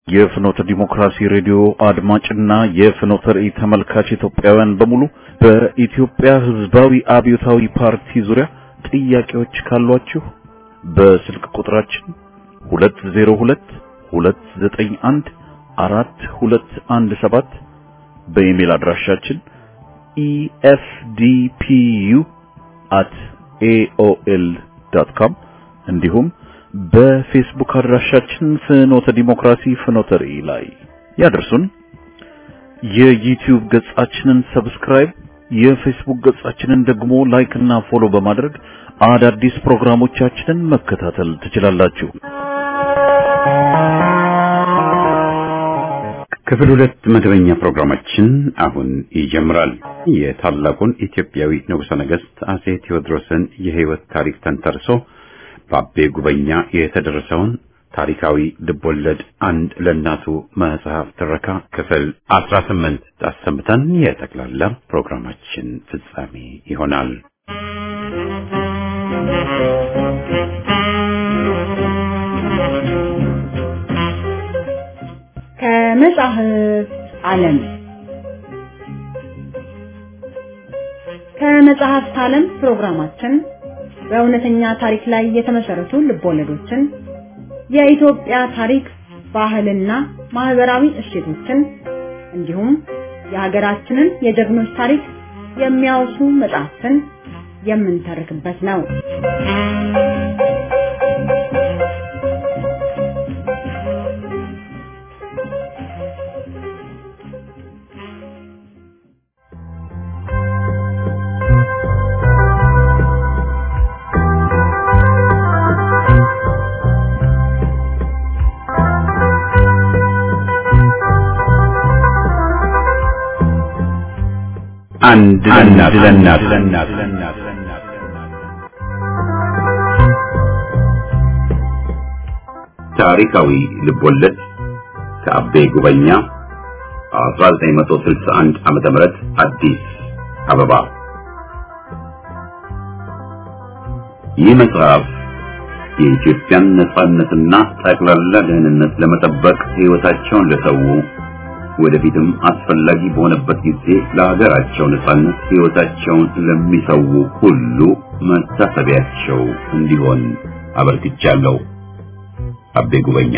የፍኖተ ዲሞክራሲ ሬዲዮ አድማጭና የፍኖተ ራእይ ተመልካች ኢትዮጵያውያን በሙሉ በኢትዮጵያ ሕዝባዊ አብዮታዊ ፓርቲ ዙሪያ ጥያቄዎች ካሏችሁ በስልክ ቁጥራችን 202 291 4217 በኢሜል አድራሻችን efdpu@aol.com እንዲሁም በፌስቡክ አድራሻችን ፍኖተ ዲሞክራሲ ፍኖተ ራእይ ላይ ያደርሱን። የዩቲዩብ ገጻችንን ሰብስክራይብ፣ የፌስቡክ ገጻችንን ደግሞ ላይክ እና ፎሎ በማድረግ አዳዲስ ፕሮግራሞቻችንን መከታተል ትችላላችሁ። ክፍል ሁለት መደበኛ ፕሮግራማችን አሁን ይጀምራል። የታላቁን ኢትዮጵያዊ ንጉሠ ነገሥት አጼ ቴዎድሮስን የሕይወት ታሪክ ተንተርሶ በአቤ ጉበኛ የተደረሰውን ታሪካዊ ልቦለድ አንድ ለእናቱ መጽሐፍ ትረካ ክፍል አስራ ስምንት አሰምተን የጠቅላላ ፕሮግራማችን ፍጻሜ ይሆናል። ከመጽሐፍ ዓለም ከመጽሐፍት ዓለም ፕሮግራማችን በእውነተኛ ታሪክ ላይ የተመሰረቱ ልቦለዶችን፣ የኢትዮጵያ ታሪክ፣ ባህልና ማህበራዊ እሴቶችን እንዲሁም የሀገራችንን የጀግኖች ታሪክ የሚያወሱ መጽሐፍትን የምንተርክበት ነው። አንድ ለእናት ታሪካዊ ልቦለድ ከአቤ ጉበኛ 1961 ዓመተ ምህረት አዲስ አበባ። ይህ መጽሐፍ የኢትዮጵያን ነጻነትና ጠቅላላ ደህንነት ለመጠበቅ ሕይወታቸውን ለሰው ወደፊትም አስፈላጊ በሆነበት ጊዜ ለሀገራቸው ነጻነት ሕይወታቸውን ለሚሰው ሁሉ መታሰቢያቸው እንዲሆን አበርክቻለሁ። አቤ ጉበኛ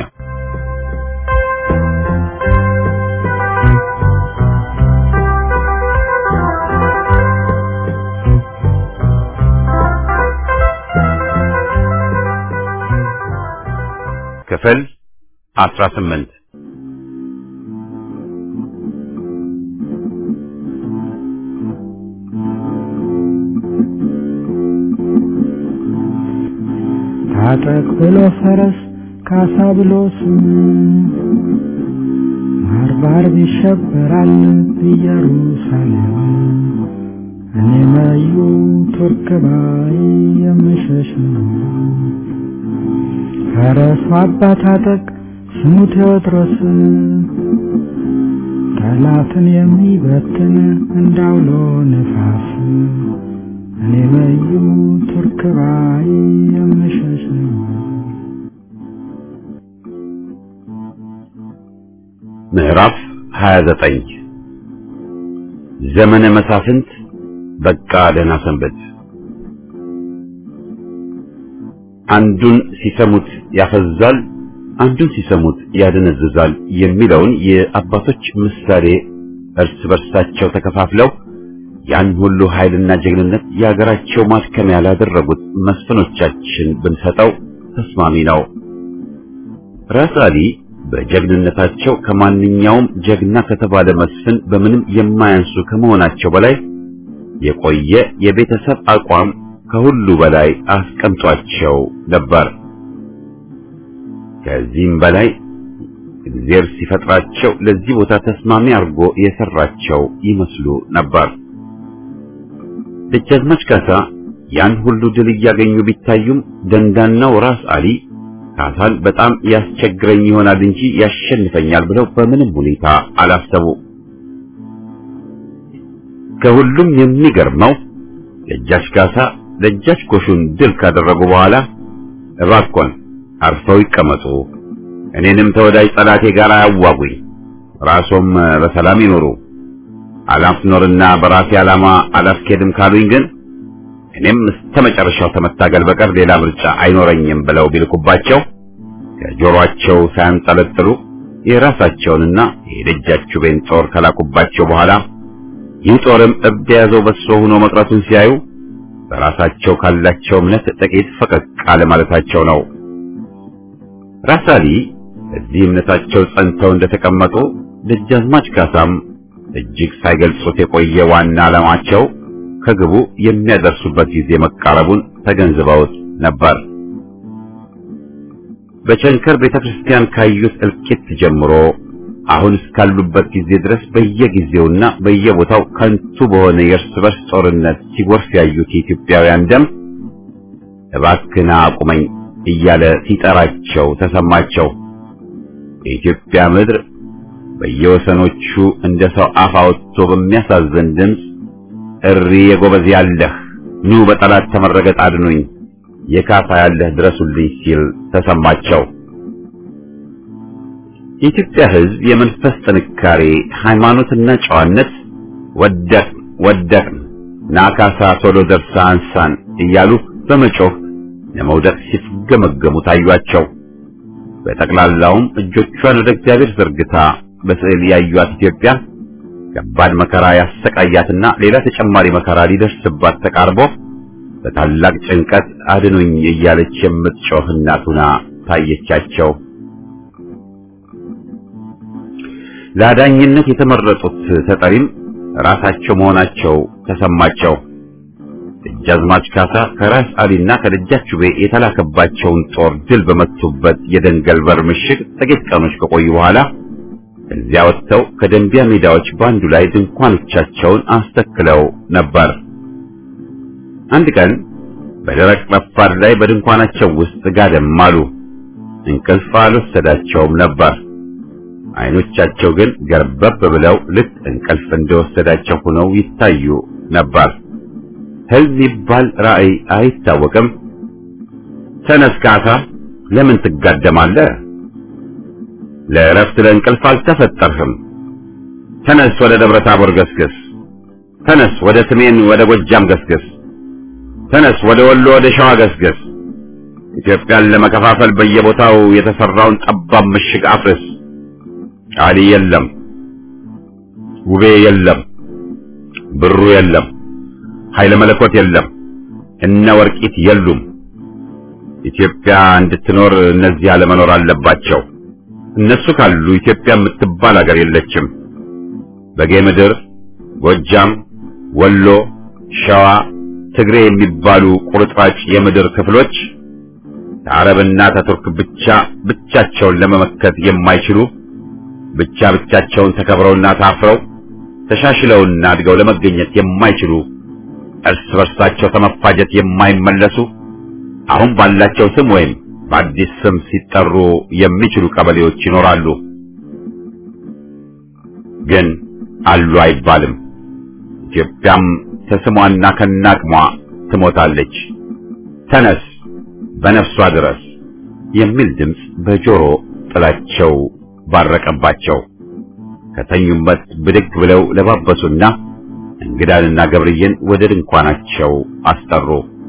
ክፍል 18 ታጠቅ ብሎ ፈረስ ካሳ ብሎ ስም ባርባር ይሸበራል ኢየሩሳሌም እኔ መዩ ቱርክ ባይ የምሸሽ ነው። ፈረሱ አባ ታጠቅ ስሙ ቴዎድሮስ ጠላትን የሚበትን እንዳውሎ ነፋስ እኔ መዩ ቱርክ ባይ የምሸሽ ነው። ምዕራፍ 29 ዘመነ መሳፍንት በቃ ደህና ሰንበት። አንዱን ሲሰሙት ያፈዛል፣ አንዱን ሲሰሙት ያደነዝዛል የሚለውን የአባቶች ምሳሌ እርስ በርሳቸው ተከፋፍለው ያን ሁሉ ኃይልና ጀግንነት የሀገራቸው ማድከሚያ ላደረጉት መስፍኖቻችን ብንሰጠው ተስማሚ ነው። ራስ አሊ በጀግንነታቸው ከማንኛውም ጀግና ከተባለ መስፍን በምንም የማያንሱ ከመሆናቸው በላይ የቆየ የቤተሰብ አቋም ከሁሉ በላይ አስቀምጧቸው ነበር። ከዚህም በላይ እግዚአብሔር ሲፈጥራቸው ለዚህ ቦታ ተስማሚ አድርጎ የሰራቸው ይመስሉ ነበር። ደጃዝማች ካሳ ያን ሁሉ ድል እያገኙ ቢታዩም ደንዳናው ራስ አሊ ካሳን በጣም ያስቸግረኝ ይሆናል እንጂ ያሸንፈኛል ብለው በምንም ሁኔታ አላሰቡ። ከሁሉም የሚገርመው ደጃች ካሳ ደጃች ጎሹን ድል ካደረጉ በኋላ እባክዎን አርፈው ይቀመጡ፣ እኔንም ተወዳጅ ጠላቴ ጋር አያዋጉኝ፣ ራሶም በሰላም ይኖሩ። አላፍኖርና በራሴ ዓላማ አላስኬድም ካሉኝ ግን እኔም እስከ መጨረሻው ከመታገል በቀር ሌላ ምርጫ አይኖረኝም ብለው ቢልኩባቸው ከጆሮአቸው ሳያንጠለጥሉ የራሳቸውንና የደጃችቤን ጦር ከላኩባቸው በኋላ ይህ ጦርም እብድ የያዘው በሶ ሆኖ መቅረቱን ሲያዩ በራሳቸው ካላቸው እምነት ጥቂት ፈቀቅ አለ ማለታቸው ነው። ራሳሊ እዚህ እምነታቸው ጸንተው እንደተቀመጡ ደጃዝማች ካሳም እጅግ ሳይገልጹት የቆየ ዋና ዓላማቸው ከግቡ የሚያደርሱበት ጊዜ መቃረቡን ተገንዝበውት ነበር። በቸንከር ቤተክርስቲያን ካዩት እልቂት ጀምሮ አሁን እስካሉበት ጊዜ ድረስ በየጊዜውና በየቦታው ከንቱ በሆነ የእርስ በርስ ጦርነት ሲጎርፍ ያዩት የኢትዮጵያውያን ደም እባክና አቁመኝ እያለ ሲጠራቸው ተሰማቸው። የኢትዮጵያ ምድር በየወሰኖቹ እንደ ሰው አፍ አውጥቶ በሚያሳዝን ድምፅ እሪ የጎበዝ ያለህ ኑ በጠላት ተመረገጥ አድኑኝ የካሳ ያለህ ድረሱልኝ ሲል ተሰማቸው። የኢትዮጵያ ሕዝብ የመንፈስ ጥንካሬ፣ ሃይማኖትና ጨዋነት ወደቅ ወደቅን ናካሳ ቶሎ ደርሳ አንሳን እያሉ በመጮህ ለመውደቅ ሲፍገመገሙ ታዩአቸው። በጠቅላላውም እጆቿን ወደ እግዚአብሔር ዘርግታ በስዕል ያዩት ኢትዮጵያ ከባድ መከራ ያሰቃያትና ሌላ ተጨማሪ መከራ ሊደርስባት ተቃርቦ በታላቅ ጭንቀት አድኑኝ እያለች የምትጮህ እናት ሆና ታየቻቸው። ለአዳኝነት የተመረጡት ተጠሪም ራሳቸው መሆናቸው ተሰማቸው። ደጃዝማች ካሳ ከራስ አሊና ከደጃችቤ የተላከባቸውን ጦር ድል በመቱበት የደንገል በር ምሽግ ጥቂት ቀኖች ከቆዩ በኋላ እዚያ ወጥተው ከደንቢያ ሜዳዎች በአንዱ ላይ ድንኳኖቻቸውን አስተክለው ነበር። አንድ ቀን በደረቅ ረፋድ ላይ በድንኳናቸው ውስጥ ጋደም አሉ። እንቅልፍ አልወሰዳቸውም ነበር። አይኖቻቸው ግን ገርበብ ብለው ልክ እንቅልፍ እንደወሰዳቸው ሆነው ይታዩ ነበር። ህልም ይባል ራእይ አይታወቅም። ተነስ ካሳ፣ ለምን ትጋደማለህ? ለእረፍት ለእንቅልፍ አልተፈጠርህም። ተነስ፣ ወደ ደብረ ታቦር ገስግስ። ተነስ፣ ወደ ሰሜን ወደ ጎጃም ገስግስ። ተነስ፣ ወደ ወሎ ወደ ሸዋ ገስግስ። ኢትዮጵያን ለመከፋፈል በየቦታው የተሰራውን ጠባብ ምሽግ አፍርስ። አሊ የለም፣ ውቤ የለም፣ ብሩ የለም፣ ኃይለ መለኮት የለም፣ እነ ወርቂት የሉም። ኢትዮጵያ እንድትኖር እነዚህ አለመኖር አለባቸው። እነሱ ካሉ ኢትዮጵያ የምትባል ሀገር የለችም። በጌ ምድር፣ ጎጃም፣ ወሎ፣ ሸዋ፣ ትግሬ የሚባሉ ቁርጥራጭ የምድር ክፍሎች ከአረብና ከቱርክ ብቻ ብቻቸውን ለመመከት የማይችሉ ብቻ ብቻቸውን ተከብረውና ታፍረው ተሻሽለውና አድገው ለመገኘት የማይችሉ እርስ በርሳቸው ከመፋጀት የማይመለሱ አሁን ባላቸው ስም ወይም በአዲስ ስም ሲጠሩ የሚችሉ ቀበሌዎች ይኖራሉ። ግን አሉ አይባልም። ኢትዮጵያም ከስሟና ከናቅሟ ትሞታለች። ተነስ በነፍሷ ድረስ የሚል ድምፅ በጆሮ ጥላቸው ባረቀባቸው። ከተኙበት ብድግ ብለው ለባበሱና እንግዳንና ገብርዬን ወደ ድንኳናቸው አስጠሩ።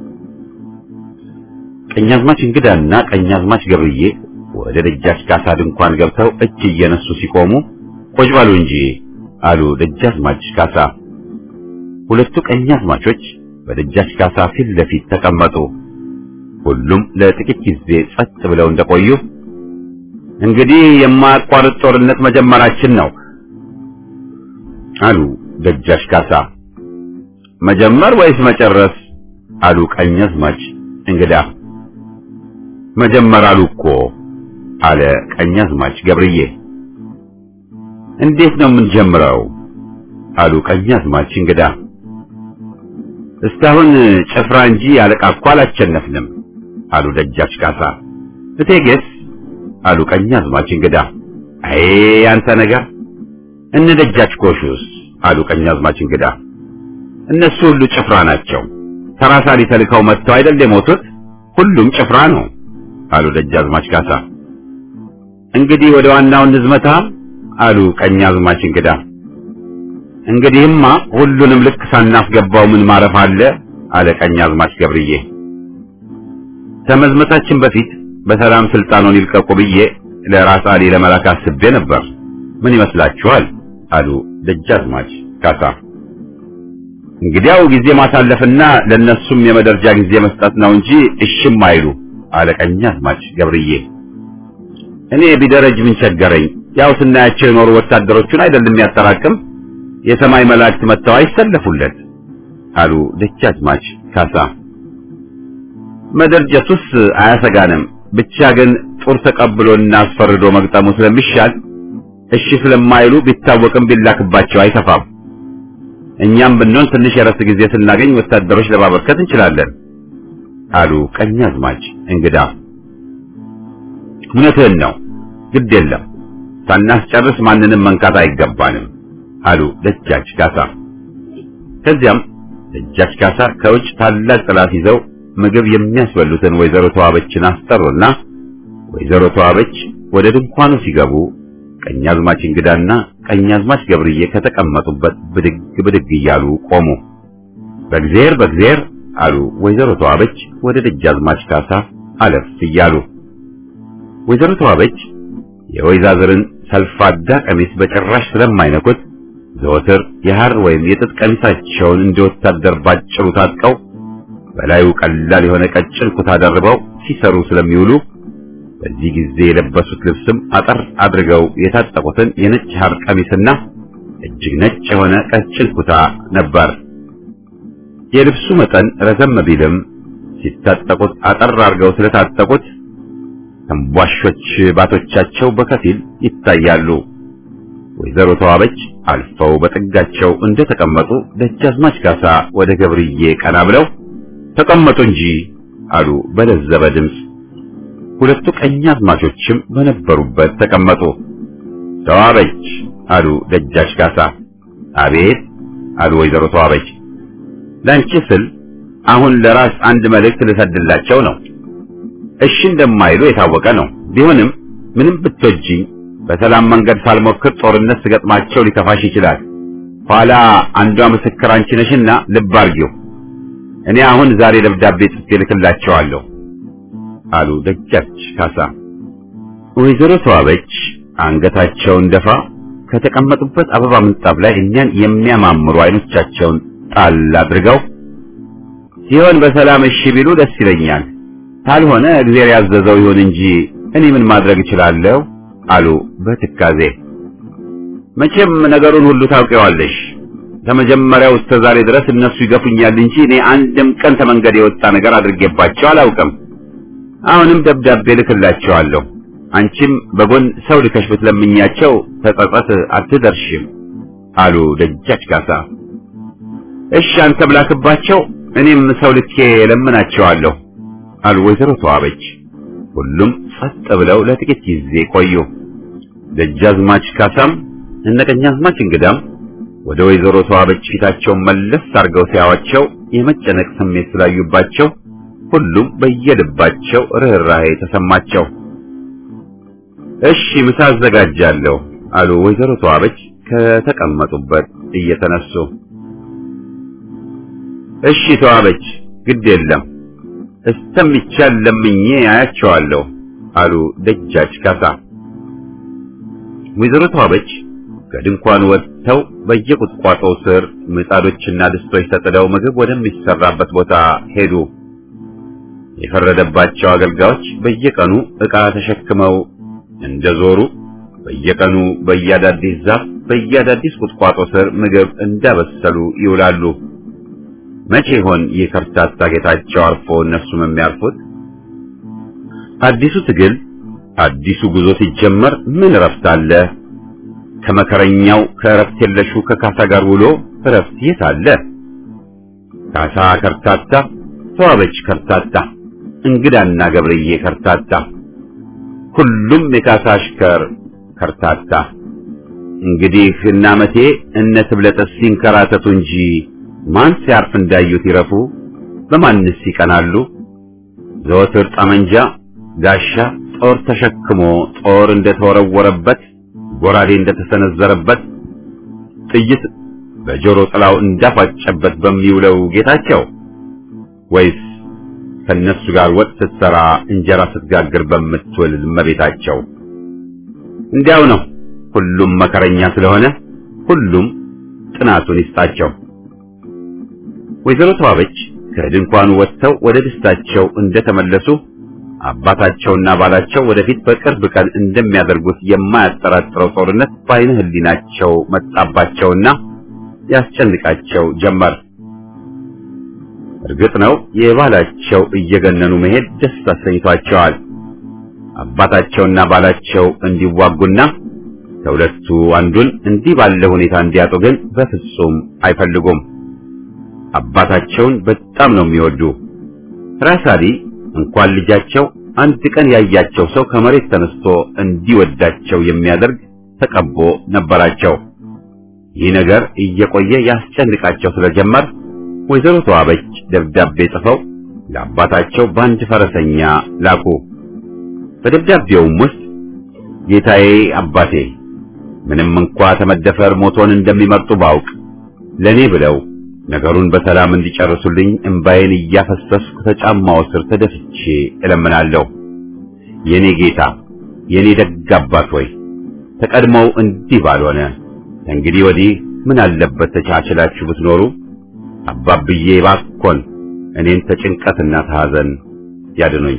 ቀኛዝማች እንግዳና ቀኛዝማች ገብርዬ ወደ ደጃች ካሳ ድንኳን ገብተው እጅ እየነሱ ሲቆሙ ቁጭ በሉ እንጂ አሉ ደጃዝማች ካሳ። ሁለቱ ቀኛዝማቾች በደጃች ካሳ ፊት ለፊት ተቀመጡ። ሁሉም ለጥቂት ጊዜ ጸጥ ብለው እንደቆዩ እንግዲህ የማያቋርጥ ጦርነት መጀመራችን ነው አሉ ደጃች ካሳ። መጀመር ወይስ መጨረስ? አሉ ቀኛዝማች እንግዳ። መጀመር አሉ እኮ አለ ቀኛዝማች ገብርዬ። እንዴት ነው የምንጀምረው? አሉ ቀኛዝማች እንግዳ። እስካሁን ጭፍራ እንጂ አለቃ እኮ አላቸነፍንም አሉ ደጃች ካሳ። እቴጌስ? አሉ ቀኛዝማች እንግዳ። አይ አንተ ነገር እነ ደጃች ጎሹስ? አሉ ቀኛዝማች እንግዳ። እነሱ ሁሉ ጭፍራ ናቸው። ተራሳሊ ተልከው መጥተው አይደል የሞቱት? ሁሉም ጭፍራ ነው አሉ ደጃዝማች ካሳ። እንግዲህ ወደ ዋናው እንዝመታ አሉ ቀኛዝማች እንግዳ። እንግዲህማ ሁሉንም ልክ ሳናስገባው ምን ማረፍ አለ አለ ቀኛዝማች ገብርዬ። ከመዝመታችን በፊት በሰላም ስልጣኑን ይልቀቁ ብዬ ለራስ አሊ ለመላክ አስቤ ነበር። ምን ይመስላችኋል? አሉ ደጃዝማች ካሳ። እንግዲያው ጊዜ ማሳለፍና ለነሱም የመደርጃ ጊዜ መስጠት ነው እንጂ እሽም አይሉ አለ ቀኛዝማች ገብርዬ። እኔ ቢደረጅ ምን ቸገረኝ? ያው ስናያቸው የኖሩ ወታደሮቹን አይደለም ያጠራቅም የሰማይ መላእክት መጥተው አይሰለፉለት አሉ ደጃዝማች ካሳ። መደርጀቱስ አያሰጋንም፣ ብቻ ግን ጦር ተቀብሎና አስፈርዶ መግጠሙ ስለሚሻል እሺ ስለማይሉ ቢታወቅም ቢላክባቸው አይከፋም። እኛም ብንሆን ትንሽ የረፍት ጊዜ ስናገኝ ወታደሮች ለማበርከት እንችላለን አሉ ቀኛዝማች እንግዳ። እውነትህን ነው፣ ግድ የለም ሳናስጨርስ ማንንም መንካት አይገባንም አሉ ደጃች ካሳ። ከዚያም ደጃች ካሳ ከውጭ ታላቅ ጥላት ይዘው ምግብ የሚያስበሉትን ወይዘሮ ተዋበችን አስጠሩና ወይዘሮ ተዋበች ወደ ድንኳኑ ሲገቡ ቀኛዝማች እንግዳና ቀኛዝማች ገብርዬ ከተቀመጡበት ብድግ ብድግ እያሉ ቆሙ። በእግዚአብሔር በእግዚአብሔር አሉ ወይዘሮ ተዋበች ወደ ደጃዝማች ካሳ አለፍ እያሉ። ወይዘሮ ተዋበች የወይዛዝርን ሰልፋዳ ቀሚስ በጭራሽ ስለማይነኩት ዘወትር የሐር ወይም የጥጥ ቀሚሳቸውን እንደ ወታደር ባጭሩ ታጥቀው በላዩ ቀላል የሆነ ቀጭን ኩታ ደርበው ሲሰሩ ስለሚውሉ በዚህ ጊዜ የለበሱት ልብስም አጠር አድርገው የታጠቁትን የነጭ ሐር ቀሚስና እጅግ ነጭ የሆነ ቀጭን ኩታ ነበር። የልብሱ መጠን ረዘም ቢልም ሲታጠቁት አጠር አድርገው ስለታጠቁት ተንቧሾች ባቶቻቸው በከፊል ይታያሉ። ወይዘሮ ተዋበች አልፈው በጥጋቸው እንደተቀመጡ ደጃዝማች ካሳ ወደ ገብርዬ ቀና ብለው ተቀመጡ እንጂ አሉ በለዘበ ድምፅ። ሁለቱ ቀኛዝማቾችም በነበሩበት ተቀመጡ። ተዋበች አሉ ደጃች ካሳ። አቤት አሉ ወይዘሮ ተዋበች። ላንቺ ስል አሁን ለራስ አንድ መልእክት ልሰድላቸው ነው። እሺ እንደማይሉ የታወቀ ነው። ቢሆንም ምንም ብትወጂኝ በሰላም መንገድ ሳልሞክር ጦርነት ስገጥማቸው ሊከፋሽ ይችላል። ኋላ አንዷ ምስክር አንቺ ነሽና ልብ አርጊው። እኔ አሁን ዛሬ ደብዳቤ ጽፌ ልክላቸዋለሁ አሉ ደጃች ካሳ። ወይዘሮ ተዋበች አንገታቸውን ደፋ ከተቀመጡበት አበባ ምንጣፍ ላይ እኛን የሚያማምሩ አይኖቻቸውን ጣል አድርገው ሲሆን በሰላም እሺ ቢሉ ደስ ይለኛል፣ ካልሆነ እግዚአብሔር ያዘዘው ይሁን እንጂ እኔ ምን ማድረግ እችላለሁ አሉ በትካዜ። መቼም ነገሩን ሁሉ ታውቂዋለሽ። ከመጀመሪያው እስከ ዛሬ ድረስ እነሱ ይገፉኛል እንጂ እኔ አንድም ቀን ከመንገድ የወጣ ነገር አድርጌባቸው አላውቅም። አሁንም ደብዳቤ ልክላቸዋለሁ። አንቺም በጎን ሰው ልከሽ ብትለምኛቸው ተጸጸት አትደርሽም አሉ ደጃች ካሳ። እሺ አንተም ላክባቸው፣ እኔም ሰው ልኬ ለምናቸዋለሁ አሉ ወይዘሮ ተዋበች። ሁሉም ጸጥ ብለው ለጥቂት ጊዜ ቆዩ። ደጃዝማች ካሳም እነ ቀኛዝማች እንግዳም ወደ ወይዘሮ ተዋበች ፊታቸውን መለስ አድርገው ሲያዋቸው የመጨነቅ ስሜት ስላዩባቸው ሁሉም በየልባቸው ርኅራኄ ተሰማቸው። እሺ ምሳ አዘጋጃለሁ አሉ ወይዘሮ ተዋበች ከተቀመጡበት እየተነሱ። እሺ ተዋበች፣ ግድ የለም እስተሚቻል ለምኜ አያቸዋለሁ አሉ ደጃች ካሳ። ወይዘሮ ተዋበች ከድንኳን ወጥተው በየቁጥቋጦው ስር ምጣዶችና ድስቶች ተጥለው ምግብ ወደሚሰራበት ቦታ ሄዱ። የፈረደባቸው አገልጋዮች በየቀኑ ዕቃ ተሸክመው እንደዞሩ በየቀኑ በየአዳዲስ ዛፍ በየአዳዲስ ቁጥቋጦ ስር ምግብ እንዳበሰሉ ይውላሉ። መቼ ይሆን ይህ ከርታታ ጌታቸው አርፎ እነሱም የሚያርፉት? አዲሱ ትግል አዲሱ ጉዞ ሲጀመር ምን እረፍት አለ? ከመከረኛው ከእረፍት የለሹ ከካሳ ጋር ውሎ እረፍት የት አለ? ካሳ ከርታታ፣ ተዋበች ከርታታ፣ እንግዳና ገብርዬ ከርታታ፣ ሁሉም የካሳ አሽከር ከርታታ። እንግዲህ እነ አመቴ እነ ትብለጠስ ሲንከራተቱ እንጂ ማን ሲያርፍ እንዳዩት ይረፉ? በማንስ ይቀናሉ? ዘወትር ጠመንጃ፣ ጋሻ፣ ጦር ተሸክሞ ጦር እንደተወረወረበት ጎራዴ እንደተሰነዘረበት ጥይት በጆሮ ጥላው እንዳፋጨበት በሚውለው ጌታቸው ወይስ ከነሱ ጋር ወጥ ስትሰራ እንጀራ ስትጋግር በምትውል እመቤታቸው? እንዲያው ነው። ሁሉም መከረኛ ስለሆነ ሁሉም ጥናቱን ይስጣቸው። ወይዘሮ ተዋበች ከድንኳኑ ወጥተው ወደ ደስታቸው እንደተመለሱ አባታቸውና ባላቸው ወደፊት በቅርብ ቀን እንደሚያደርጉት የማያጠራጥረው ጦርነት በዓይነ ሕሊናቸው መጣባቸውና ያስጨንቃቸው ጀመር። እርግጥ ነው የባላቸው እየገነኑ መሄድ ደስ አሰኝቷቸዋል። አባታቸውና ባላቸው እንዲዋጉና ከሁለቱ አንዱን እንዲህ ባለ ሁኔታ እንዲያጡ ግን በፍጹም አይፈልጉም። አባታቸውን በጣም ነው የሚወዱ። ራሳሊ እንኳን ልጃቸው አንድ ቀን ያያቸው ሰው ከመሬት ተነስቶ እንዲወዳቸው የሚያደርግ ተቀቦ ነበራቸው። ይህ ነገር እየቆየ ያስጨንቃቸው ስለጀመር ወይዘሮ ተዋበች ደብዳቤ ጽፈው ለአባታቸው በአንድ ፈረሰኛ ላኩ። በደብዳቤውም ውስጥ ጌታዬ አባቴ ምንም እንኳ ተመደፈር ሞቶን እንደሚመርጡ ባውቅ ለኔ ብለው ነገሩን በሰላም እንዲጨርሱልኝ እምባዬን እያፈሰስኩ ከጫማው ስር ተደፍቼ እለምናለሁ። የኔ ጌታ የኔ ደግ አባት ሆይ ተቀድመው እንዲህ ባልሆነ እንግዲህ ወዲህ ምን አለበት ተቻችላችሁ ብትኖሩ። አባብዬ ባኮን እኔን ተጭንቀትና ተሐዘን ያድኑኝ።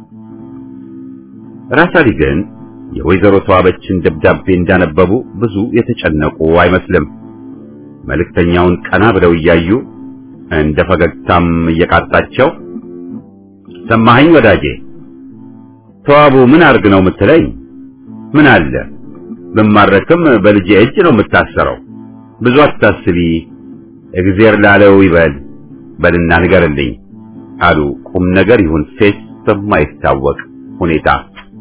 ራሳሊ ግን የወይዘሮ ተዋበችን ደብዳቤ እንዳነበቡ ብዙ የተጨነቁ አይመስልም። መልእክተኛውን ቀና ብለው እያዩ እንደ ፈገግታም እየቃጣቸው ሰማኸኝ ወዳጄ፣ ተዋቡ ምን አርግ ነው የምትለኝ? ምን አለ ብማረክም በልጄ እጅ ነው የምታሰረው። ብዙ አታስቢ፣ እግዜር ላለው ይበል በልና ንገርልኝ አሉ ቁም ነገር ይሁን ፌስ በማይታወቅ ሁኔታ።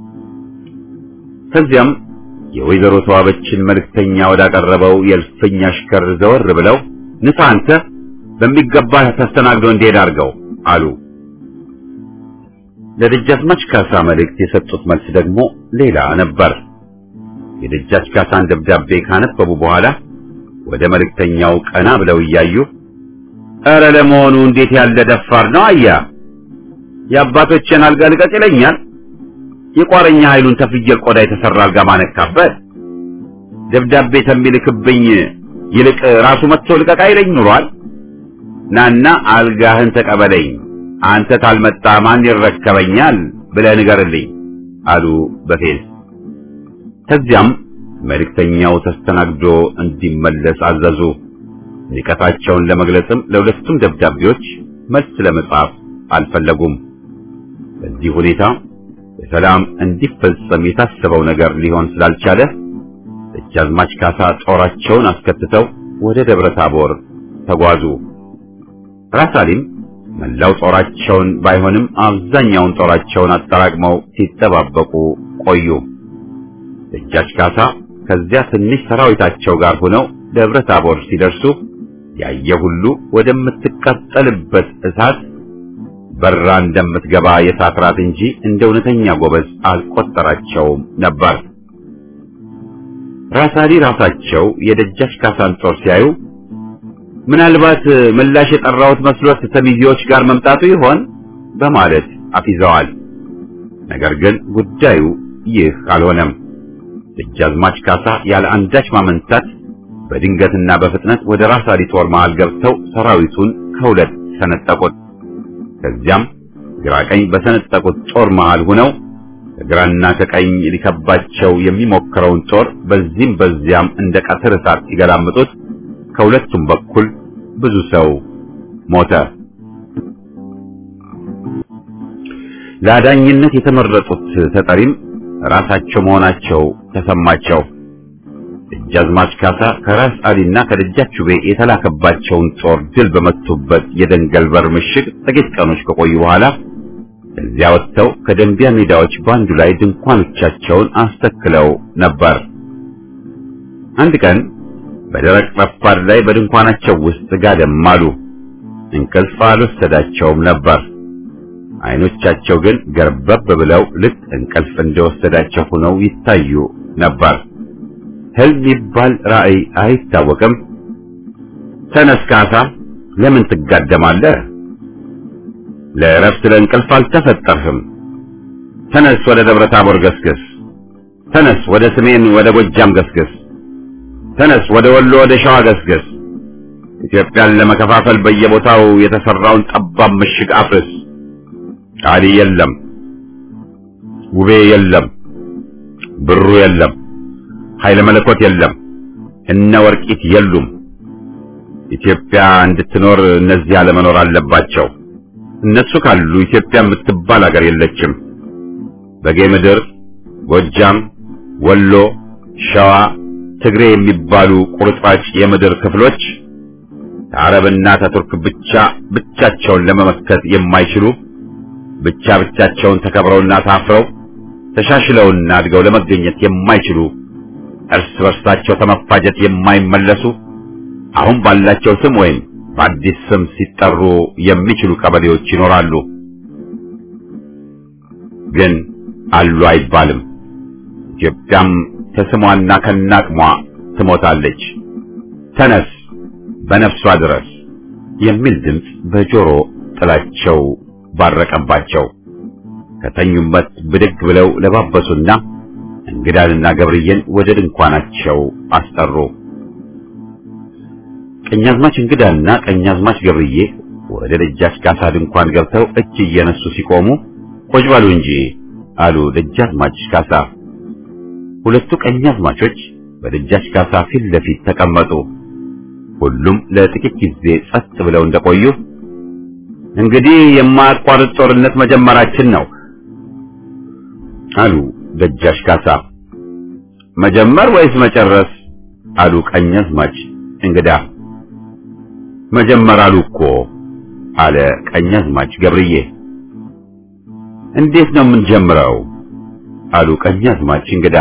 ከዚያም የወይዘሮ ተዋበችን መልእክተኛ ወዳቀረበው የእልፍኝ አሽከር ዘወር ብለው ንሳ አንተ በሚገባ ተስተናግዶ እንዲሄድ አድርገው አሉ። ለደጃዝማች ካሳ መልእክት የሰጡት መልስ ደግሞ ሌላ ነበር። የደጃች ካሳን ደብዳቤ ካነበቡ በኋላ ወደ መልእክተኛው ቀና ብለው እያዩ ኧረ ለመሆኑ እንዴት ያለ ደፋር ነው አያ የአባቶችን አልጋ ልቀቅ ይለኛል የቋረኛ ኃይሉን ተፍየል ቆዳ የተሰራ አልጋ ማነካበት ደብዳቤ ተሚልክብኝ ይልቅ ራሱ መጥቶ ልቀቅ አይለኝ ኑሯል። ናና አልጋህን ተቀበለኝ፣ አንተ ታልመጣ ማን ይረከበኛል ብለህ ንገርልኝ አሉ በፌዝ። ከዚያም መልእክተኛው ተስተናግዶ እንዲመለስ አዘዙ። ንቀታቸውን ለመግለጽም ለሁለቱም ደብዳቤዎች መልስ ለመጻፍ አልፈለጉም። በዚህ ሁኔታ በሰላም እንዲፈጸም የታሰበው ነገር ሊሆን ስላልቻለ ደጃዝማች ካሳ ጦራቸውን አስከትተው ወደ ደብረ ታቦር ተጓዙ። ራሳሊም መላው ጦራቸውን ባይሆንም አብዛኛውን ጦራቸውን አጠራቅመው ሲጠባበቁ ቆዩ። ደጃች ካሳ ከዚያ ትንሽ ሰራዊታቸው ጋር ሆነው ደብረ ታቦር ሲደርሱ ያየ ሁሉ ወደምትቃጠልበት እሳት በራ እንደምትገባ የእሳት ራት እንጂ እንደ እውነተኛ ጎበዝ አልቆጠራቸውም ነበር። ራሳሊ ራሳቸው የደጃች ካሳን ጦር ሲያዩ ምናልባት ምላሽ የጠራሁት መስሎት ተሚዜዎች ጋር መምጣቱ ይሆን በማለት አፊዘዋል። ነገር ግን ጉዳዩ ይህ አልሆነም። ደጃዝማች ካሳ ያለ አንዳች ማመንታት በድንገትና በፍጥነት ወደ ራሳሊ ጦር መሃል ገብተው ሰራዊቱን ከሁለት ሰነጠቁት። ከዚያም ግራ ቀኝ በሰነጠቁት ጦር መሃል ሆነው ከግራና ከቀኝ ሊከባቸው የሚሞክረውን ጦር በዚህም በዚያም እንደ ቀትር እሳት ሲገላምጡት ከሁለቱም በኩል ብዙ ሰው ሞተ። ለአዳኝነት የተመረጡት ተጠሪም ራሳቸው መሆናቸው ተሰማቸው። ደጃዝማች ካሳ ከራስ አሊና ከደጃች ውቤ የተላከባቸውን ጦር ድል በመቱበት የደንገል በር ምሽግ ጥቂት ቀኖች ከቆዩ በኋላ ከዚያ ወጥተው ከደንቢያ ሜዳዎች በአንዱ ላይ ድንኳኖቻቸውን አስተክለው ነበር። አንድ ቀን በደረቅ ረፋድ ላይ በድንኳናቸው ውስጥ ጋደም አሉ። እንቅልፍ አልወሰዳቸውም ነበር። አይኖቻቸው ግን ገርበብ ብለው ልክ እንቅልፍ እንደወሰዳቸው ሆነው ይታዩ ነበር። ህልም ይባል ራእይ አይታወቅም። ተነስ ካሳ፣ ለምን ትጋደማለህ? ለእረፍት ለእንቅልፍ አልተፈጠርህም። ተነስ ወደ ደብረ ታቦር ገስግስ። ተነስ ወደ ሰሜን ወደ ጎጃም ገስግስ። ተነስ ወደ ወሎ ወደ ሸዋ ገስግስ። ኢትዮጵያን ለመከፋፈል በየቦታው የተሰራውን ጠባብ ምሽግ አፍርስ። ቃሊ የለም፣ ውቤ የለም፣ ብሩ የለም፣ ኃይለ መለኮት የለም፣ እነ ወርቂት የሉም። ኢትዮጵያ እንድትኖር እነዚህ አለመኖር አለባቸው። እነሱ ካሉ ኢትዮጵያ የምትባል ሀገር የለችም። በጌ ምድር፣ ጎጃም፣ ወሎ፣ ሸዋ፣ ትግሬ የሚባሉ ቁርጥራጭ የምድር ክፍሎች ከአረብና ከቱርክ ብቻ ብቻቸውን ለመመከት የማይችሉ ብቻ ብቻቸውን ተከብረውና ታፍረው ተሻሽለውና አድገው ለመገኘት የማይችሉ እርስ በርሳቸው ከመፋጀት የማይመለሱ አሁን ባላቸው ስም ወይም በአዲስ ስም ሲጠሩ የሚችሉ ቀበሌዎች ይኖራሉ። ግን አሉ አይባልም። ኢትዮጵያም ከስሟና ከናቅሟ ትሞታለች። ተነስ በነፍሷ ድረስ የሚል ድምፅ በጆሮ ጥላቸው ባረቀባቸው። ከተኙበት ብድግ ብለው ለባበሱና እንግዳንና ገብርዬን ወደ ድንኳናቸው አስጠሩ። ቀኛዝማች እንግዳና ቀኛዝማች ገብርዬ ወደ ደጃች ካሳ ድንኳን ገብተው እጅ እየነሱ ሲቆሙ ቆጭ በሉ እንጂ አሉ ደጃዝማች ካሳ። ሁለቱ ቀኛዝማቾች በደጃች ካሳ ፊት ለፊት ተቀመጡ። ሁሉም ለጥቂት ጊዜ ጸጥ ብለው እንደቆዩ እንግዲህ የማያቋርጥ ጦርነት መጀመራችን ነው አሉ ደጃች ካሳ። መጀመር ወይስ መጨረስ አሉ ቀኛዝማች እንግዳ። መጀመር አሉ እኮ አለ ቀኛዝማች ገብርዬ። እንዴት ነው የምንጀምረው አሉ ቀኛዝማች እንግዳ።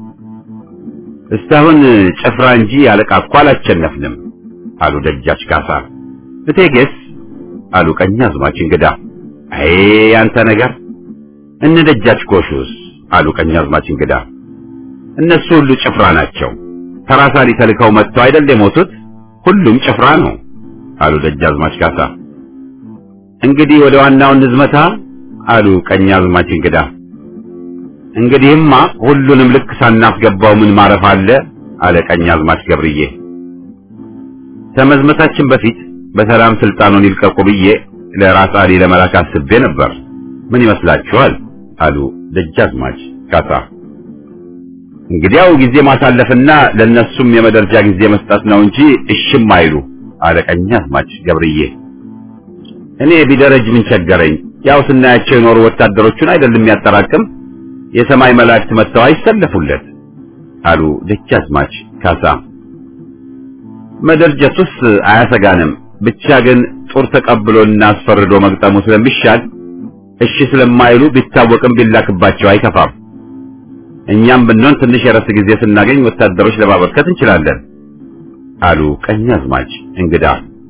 እስካሁን ጭፍራ እንጂ አለቃ እኮ አላሸነፍንም አሉ ደጃች ካሳ። እቴጌስ አሉ ቀኛዝማች እንግዳ። አይ አንተ ነገር እነ ደጃች ጎሹስ አሉ ቀኛዝማች እንግዳ። እነሱ ሁሉ ጭፍራ ናቸው። ተራሳሊ ተልከው መጥተው አይደል የሞቱት? ሁሉም ጭፍራ ነው አሉ ደጃዝማች ካሳ። እንግዲህ ወደ ዋናው ንዝመታ አሉ ቀኛዝማች እንግዳ። እንግዲህማ ሁሉንም ልክ ሳናስገባው ምን ማረፍ አለ አለ ቀኛዝማች ገብርዬ። ከመዝመታችን በፊት በሰላም ስልጣኑን ይልቀቁ ብዬ ለራስ አሊ ለመላክ አስቤ ነበር። ምን ይመስላችኋል? አሉ ደጃዝማች ካሳ። እንግዲያው ጊዜ ማሳለፍና ለነሱም የመደርጃ ጊዜ መስጠት ነው እንጂ እሽም አይሉ አለ ቀኛዝማች ገብርዬ። እኔ ቢደረጅ ምን ቸገረኝ? ያው ስናያቸው የኖሩ ወታደሮቹን አይደለም የሚያጠራቅም የሰማይ መላእክት መጥተው አይሰለፉለት አሉ ደጃዝማች ካሳ። መደርጀቱስ አያሰጋንም፣ ብቻ ግን ጦር ተቀብሎና አስፈርዶ መግጠሙ ስለሚሻል እሺ ስለማይሉ ቢታወቅም ቢላክባቸው አይከፋም። እኛም ብንሆን ትንሽ የረፍት ጊዜ ስናገኝ ወታደሮች ለማበርከት እንችላለን አሉ ቀኛዝማች እንግዳ።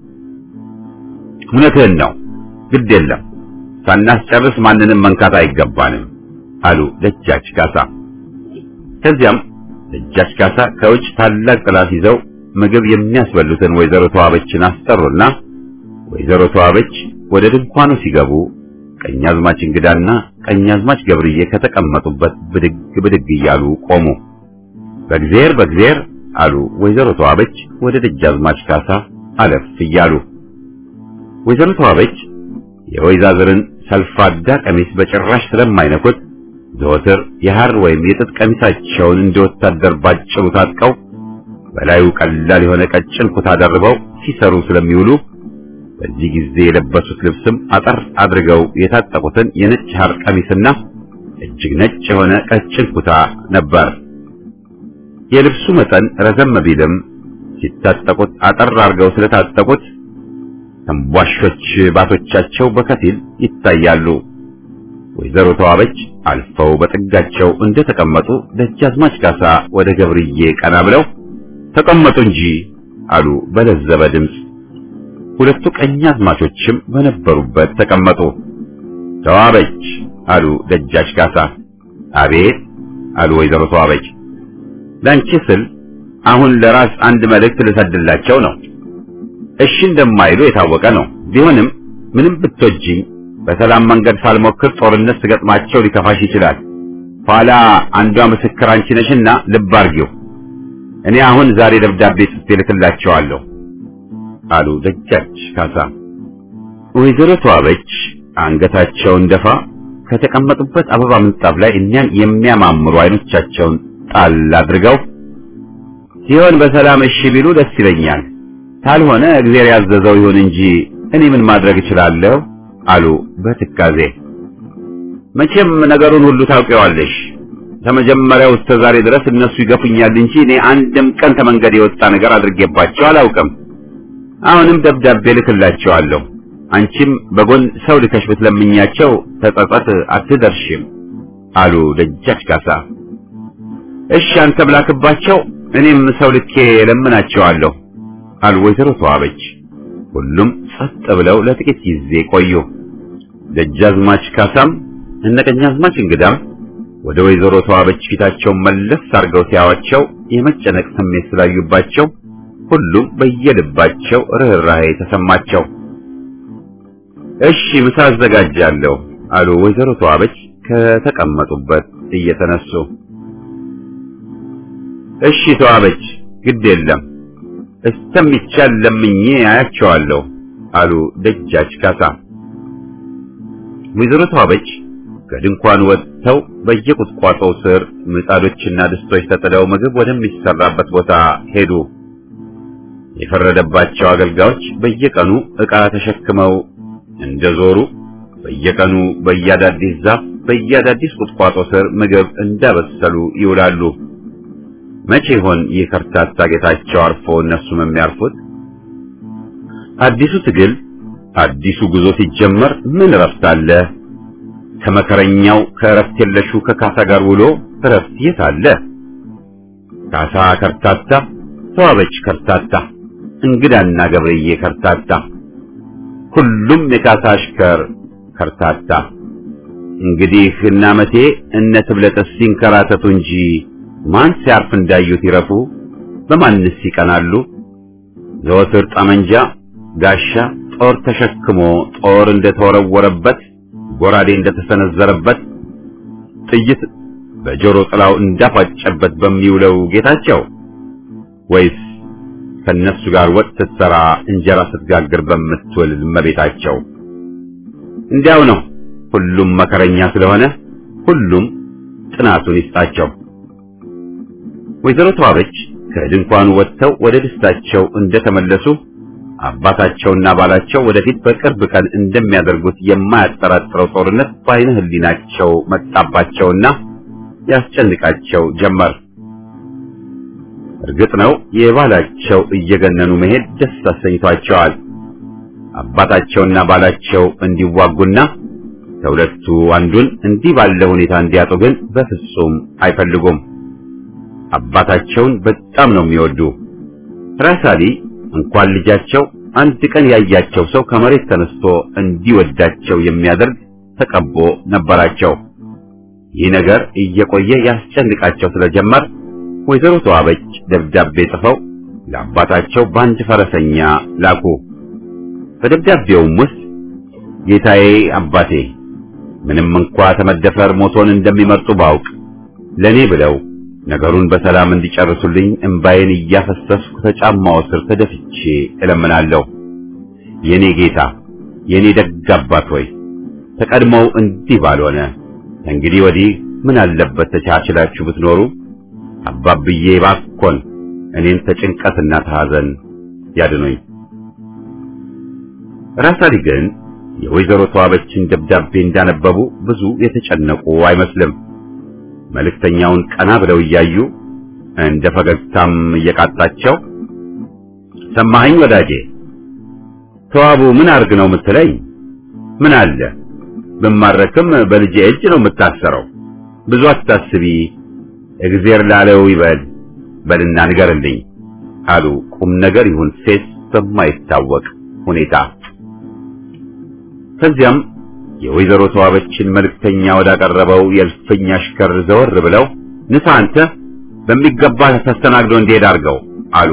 እውነትህን ነው፣ ግድ የለም ሳናስጨርስ ማንንም መንካት አይገባንም አሉ ደጃች ካሳ። ከዚያም ደጃች ካሳ ከውጭ ታላቅ ጥላት ይዘው ምግብ የሚያስበሉትን ወይዘሮ ተዋበችን አስጠሩና ወይዘሮ ተዋበች ወደ ድንኳኑ ሲገቡ ቀኛዝማች እንግዳና ቀኛዝማች ገብርዬ ከተቀመጡበት ብድግ ብድግ እያሉ ቆሙ። በእግዚአብሔር በእግዚአብሔር አሉ ወይዘሮ ተዋበች ወደ ደጃዝማች ካሳ አለፍ እያሉ። ወይዘሮ ተዋበች የወይዛዝርን ሰልፋዳ ቀሚስ በጭራሽ ስለማይነኩት ዘወትር የሐር ወይም የጥጥ ቀሚሳቸውን እንደ ወታደር ባጭሩ ታጥቀው በላዩ ቀላል የሆነ ቀጭን ኩታ ደርበው ሲሰሩ ስለሚውሉ በዚህ ጊዜ የለበሱት ልብስም አጠር አድርገው የታጠቁትን የነጭ ሐር ቀሚስና እጅግ ነጭ የሆነ ቀጭን ኩታ ነበር። የልብሱ መጠን ረዘም ቢልም ሲታጠቁት አጠር አድርገው ስለታጠቁት ተንቧሾች ባቶቻቸው በከፊል ይታያሉ። ወይዘሮ ተዋበች አልፈው በጥጋቸው እንደተቀመጡ ደጃዝማች ካሳ ወደ ገብርዬ ቀና ብለው ተቀመጡ እንጂ አሉ በለዘበ ድምፅ። ሁለቱ ቀኛዝማቾችም በነበሩበት ተቀመጡ። ተዋበች አሉ ደጃች ካሳ። አቤት አሉ ወይዘሮ ተዋበች። ላንቺ ስል አሁን ለራስ አንድ መልእክት ልሰድላቸው ነው። እሺ እንደማይሉ የታወቀ ነው። ቢሆንም ምንም ብትወጂኝ በሰላም መንገድ ሳልሞክር ጦርነት ስገጥማቸው ሊከፋሽ ይችላል። ኋላ አንዷ ምስክር አንቺ ነሽና ልብ አርጊው። እኔ አሁን ዛሬ ደብዳቤ ጽፌ ልክላቸዋለሁ አሉ ደጃች ካሳ። ወይዘሮ ተዋበች አንገታቸውን ደፋ ከተቀመጡበት አበባ ምንጣፍ ላይ እኛን የሚያማምሩ አይኖቻቸውን ጣል አድርገው ሲሆን በሰላም እሺ ቢሉ ደስ ይለኛል፣ ካልሆነ እግዚአብሔር ያዘዘው ይሁን እንጂ እኔ ምን ማድረግ እችላለሁ አሉ በትካዜ። መቼም ነገሩን ሁሉ ታውቂዋለሽ። ከመጀመሪያው እስከ ዛሬ ድረስ እነሱ ይገፉኛል እንጂ እኔ አንድም ቀን ከመንገድ የወጣ ነገር አድርጌባቸው አላውቅም። አሁንም ደብዳቤ ልክላቸዋለሁ። አንቺም በጎን ሰው ልከሽ ብትለምኛቸው ተጸጸት አትደርሽም አሉ ደጃች ካሳ። እሺ አንተ ብላክባቸው እኔም ሰው ልኬ ለምናቸዋለሁ አሉ ወይዘሮ ተዋበች። ሁሉም ጸጥ ብለው ለጥቂት ጊዜ ቆዩ። ደጃዝማች ካሳም እነ ቀኛዝማች እንግዳም ወደ ወይዘሮ ተዋበች ፊታቸውን መለስ አድርገው ሲያዋቸው የመጨነቅ ስሜት ስላዩባቸው ሁሉም በየልባቸው ርኅራኄ ተሰማቸው። እሺ ምሳ አዘጋጃለሁ አሉ ወይዘሮ ተዋበች ከተቀመጡበት እየተነሱ። እሺ ተዋበች፣ ግድ የለም እስተሚቻል ለምኜ አያቸዋለሁ አሉ ደጃች ካሳ። ወይዘሮ ተዋበች ከድንኳን ወጥተው በየቁጥቋጦው ስር ምጣዶችና ድስቶች ተጥለው ምግብ ወደሚሰራበት ቦታ ሄዱ። የፈረደባቸው አገልጋዮች በየቀኑ ዕቃ ተሸክመው እንደዞሩ በየቀኑ በየአዳዲስ ዛፍ በየአዳዲስ ቁጥቋጦ ስር ምግብ እንዳበሰሉ ይውላሉ። መቼ ይሆን ይህ ከርታታ ጌታቸው አርፎ እነሱም የሚያርፉት? አዲሱ ትግል አዲሱ ጉዞ ሲጀመር ምን እረፍት አለ? ከመከረኛው ከእረፍት የለሹ ከካሳ ጋር ውሎ እረፍት የት አለ? ካሳ ከርታታ፣ ተዋበች ከርታታ፣ እንግዳና ገብርዬ ከርታታ፣ ሁሉም የካሳ አሽከር ከርታታ። እንግዲህ እነ አመቴ እነ ትብለጥስ ሲንከራተቱ እንጂ ማን ሲያርፍ እንዳዩት ይረፉ? በማንስ ይቀናሉ? ዘወትር ጠመንጃ፣ ጋሻ፣ ጦር ተሸክሞ ጦር እንደተወረወረበት ጎራዴ እንደተሰነዘረበት ጥይት በጆሮ ጥላው እንዳፋጨበት በሚውለው ጌታቸው ወይስ ከነሱ ጋር ወጥ ስትሰራ እንጀራ ስትጋግር በምትውል እመቤታቸው? እንዲያው ነው። ሁሉም መከረኛ ስለሆነ ሁሉም ጥናቱን ይስጣቸው። ወይዘሮ ተዋበች ከድንኳኑ ወጥተው ወደ ደስታቸው እንደተመለሱ አባታቸውና ባላቸው ወደፊት በቅርብ ቀን እንደሚያደርጉት የማያጠራጥረው ጦርነት በዓይነ ሕሊናቸው መጣባቸውና ያስጨንቃቸው ጀመር። እርግጥ ነው የባላቸው እየገነኑ መሄድ ደስ አሰኝቷቸዋል። አባታቸውና ባላቸው እንዲዋጉና ከሁለቱ አንዱን እንዲህ ባለ ሁኔታ እንዲያጡ ግን በፍጹም አይፈልጉም። አባታቸውን በጣም ነው የሚወዱ። ራሳሊ እንኳን ልጃቸው አንድ ቀን ያያቸው ሰው ከመሬት ተነስቶ እንዲወዳቸው የሚያደርግ ተቀቦ ነበራቸው። ይህ ነገር እየቆየ ያስጨንቃቸው ስለጀመር ወይዘሮ ተዋበች ደብዳቤ ጽፈው ለአባታቸው በአንድ ፈረሰኛ ላኩ። በደብዳቤውም ውስጥ ጌታዬ አባቴ ምንም እንኳ ተመደፈር ሞቶን እንደሚመርጡ ባውቅ ለኔ ብለው ነገሩን በሰላም እንዲጨርሱልኝ እምባዬን እያፈሰስኩ ከጫማው ስር ተደፍቼ እለምናለሁ። የኔ ጌታ የኔ ደግ አባት ሆይ ተቀድሞው እንዲህ ባልሆነ እንግዲህ ወዲህ ምን አለበት ተቻችላችሁ ብትኖሩ። አባብዬ ባኮን እኔን ተጭንቀትና ተሐዘን ያድኑኝ። ራሳሊ ግን የወይዘሮ ተዋበችን ደብዳቤ እንዳነበቡ ብዙ የተጨነቁ አይመስልም። መልእክተኛውን ቀና ብለው እያዩ እንደ ፈገግታም እየቃጣቸው ሰማኸኝ ወዳጄ፣ ተዋቡ ምን አርግ ነው የምትለኝ? ምን አለ ብማረክም በልጄ እጅ ነው የምታሰረው። ብዙ አታስቢ፣ እግዜር ላለው ይበል በልና ንገርልኝ አሉ ቁም ነገር ይሁን ፌስ በማይታወቅ ሁኔታ። ከዚያም የወይዘሮ ተዋበችን መልእክተኛ ወዳቀረበው የእልፍኝ አሽከር ዘወር ብለው ንሳ አንተ በሚገባ ተስተናግዶ እንዲሄድ አድርገው አሉ።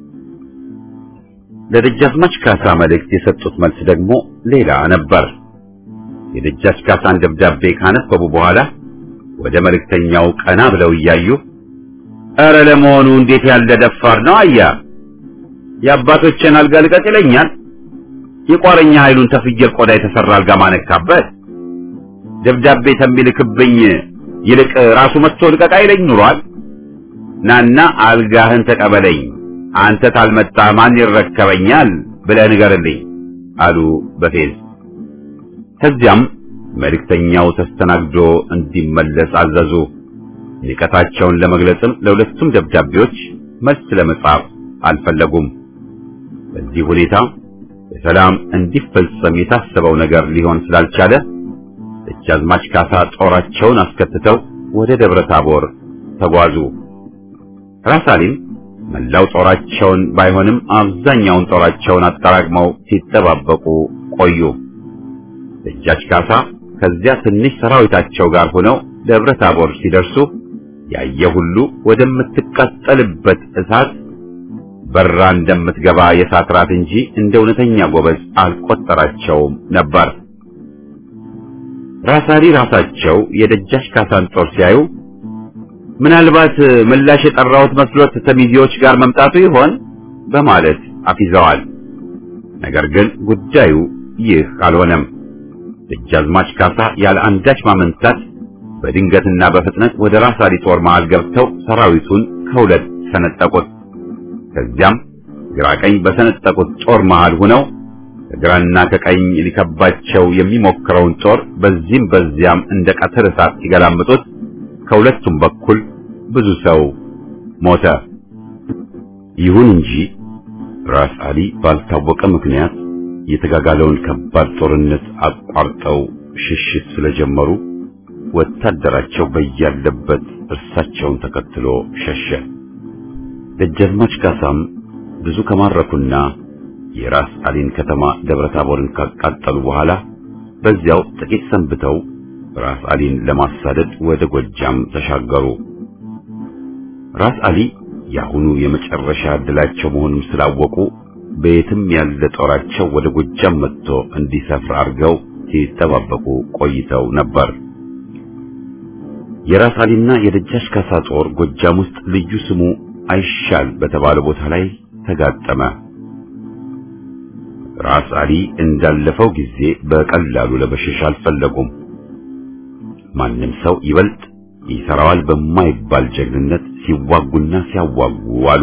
ለደጃዝማች ካሳ መልእክት የሰጡት መልስ ደግሞ ሌላ ነበር። የደጃች ካሳን ደብዳቤ ካነበቡ በኋላ ወደ መልእክተኛው ቀና ብለው እያዩ ኧረ ለመሆኑ እንዴት ያለ ደፋር ነው አያ የአባቶችን አልጋ ልቀቅ ይለኛል የቋረኛ ኃይሉን ተፍየል ቆዳ የተሰራ አልጋ ማነካበት ደብዳቤ ተሚልክብኝ ይልቅ ራሱ መጥቶ ልቀቅ አይለኝ ኑሯል ናና አልጋህን ተቀበለኝ አንተ ታልመጣ ማን ይረከበኛል ብለህ ንገርልኝ አሉ በፌዝ ከዚያም መልእክተኛው ተስተናግዶ እንዲመለስ አዘዙ ንቀታቸውን ለመግለጽም ለሁለቱም ደብዳቤዎች መልስ ለመጻፍ አልፈለጉም በዚህ ሁኔታ በሰላም እንዲፈጸም የታሰበው ነገር ሊሆን ስላልቻለ ደጃዝማች ካሳ ጦራቸውን አስከትተው ወደ ደብረ ታቦር ተጓዙ። ራሳሊም መላው ጦራቸውን ባይሆንም አብዛኛውን ጦራቸውን አጠራቅመው ሲጠባበቁ ቆዩ። ደጃች ካሳ ከዚያ ትንሽ ሰራዊታቸው ጋር ሆነው ደብረ ታቦር ሲደርሱ ያየ ሁሉ ወደምትቃጠልበት እሳት በራ እንደምትገባ የእሳት ራት እንጂ እንደ እውነተኛ ጎበዝ አልቆጠራቸውም ነበር። ራሳሊ ራሳቸው የደጃች ካሳን ጦር ሲያዩ ምናልባት ምላሽ የጠራሁት መስሎት ተሚዜዎች ጋር መምጣቱ ይሆን በማለት አፊዘዋል። ነገር ግን ጉዳዩ ይህ አልሆነም። ደጃዝማች ካሳ ያለ አንዳች ማመንታት በድንገትና በፍጥነት ወደ ራሳሊ ጦር መሃል ገብተው ሰራዊቱን ከሁለት ሰነጠቁት። ከዚያም ግራ ቀኝ በሰነጠቁት ጦር መሃል ሆነው ከግራና ከቀኝ ሊከባቸው የሚሞክረውን ጦር በዚህም በዚያም እንደ ቀትር እሳት ሲገላምጡት ከሁለቱም በኩል ብዙ ሰው ሞተ። ይሁን እንጂ ራስ አሊ ባልታወቀ ምክንያት የተጋጋለውን ከባድ ጦርነት አቋርጠው ሽሽት ስለጀመሩ ወታደራቸው በያለበት እርሳቸውን ተከትሎ ሸሸ። ደጃዝማች ካሳም ብዙ ከማረኩና የራስ አሊን ከተማ ደብረ ታቦርን ካቃጠሉ በኋላ በዚያው ጥቂት ሰንብተው ራስ አሊን ለማሳደድ ወደ ጎጃም ተሻገሩ። ራስ አሊ የአሁኑ የመጨረሻ ዕድላቸው መሆኑን ስላወቁ በየትም ያለ ጦራቸው ወደ ጎጃም መጥቶ እንዲሰፍር አድርገው ሲጠባበቁ ቆይተው ነበር። የራስ አሊና የደጃች ካሳ ጦር ጎጃም ውስጥ ልዩ ስሙ አይሻል በተባለ ቦታ ላይ ተጋጠመ። ራስ አሊ እንዳለፈው ጊዜ በቀላሉ ለመሸሽ አልፈለጉም። ማንም ሰው ይበልጥ ይሰራዋል በማይባል ጀግንነት ሲዋጉና ሲያዋጉ አሉ።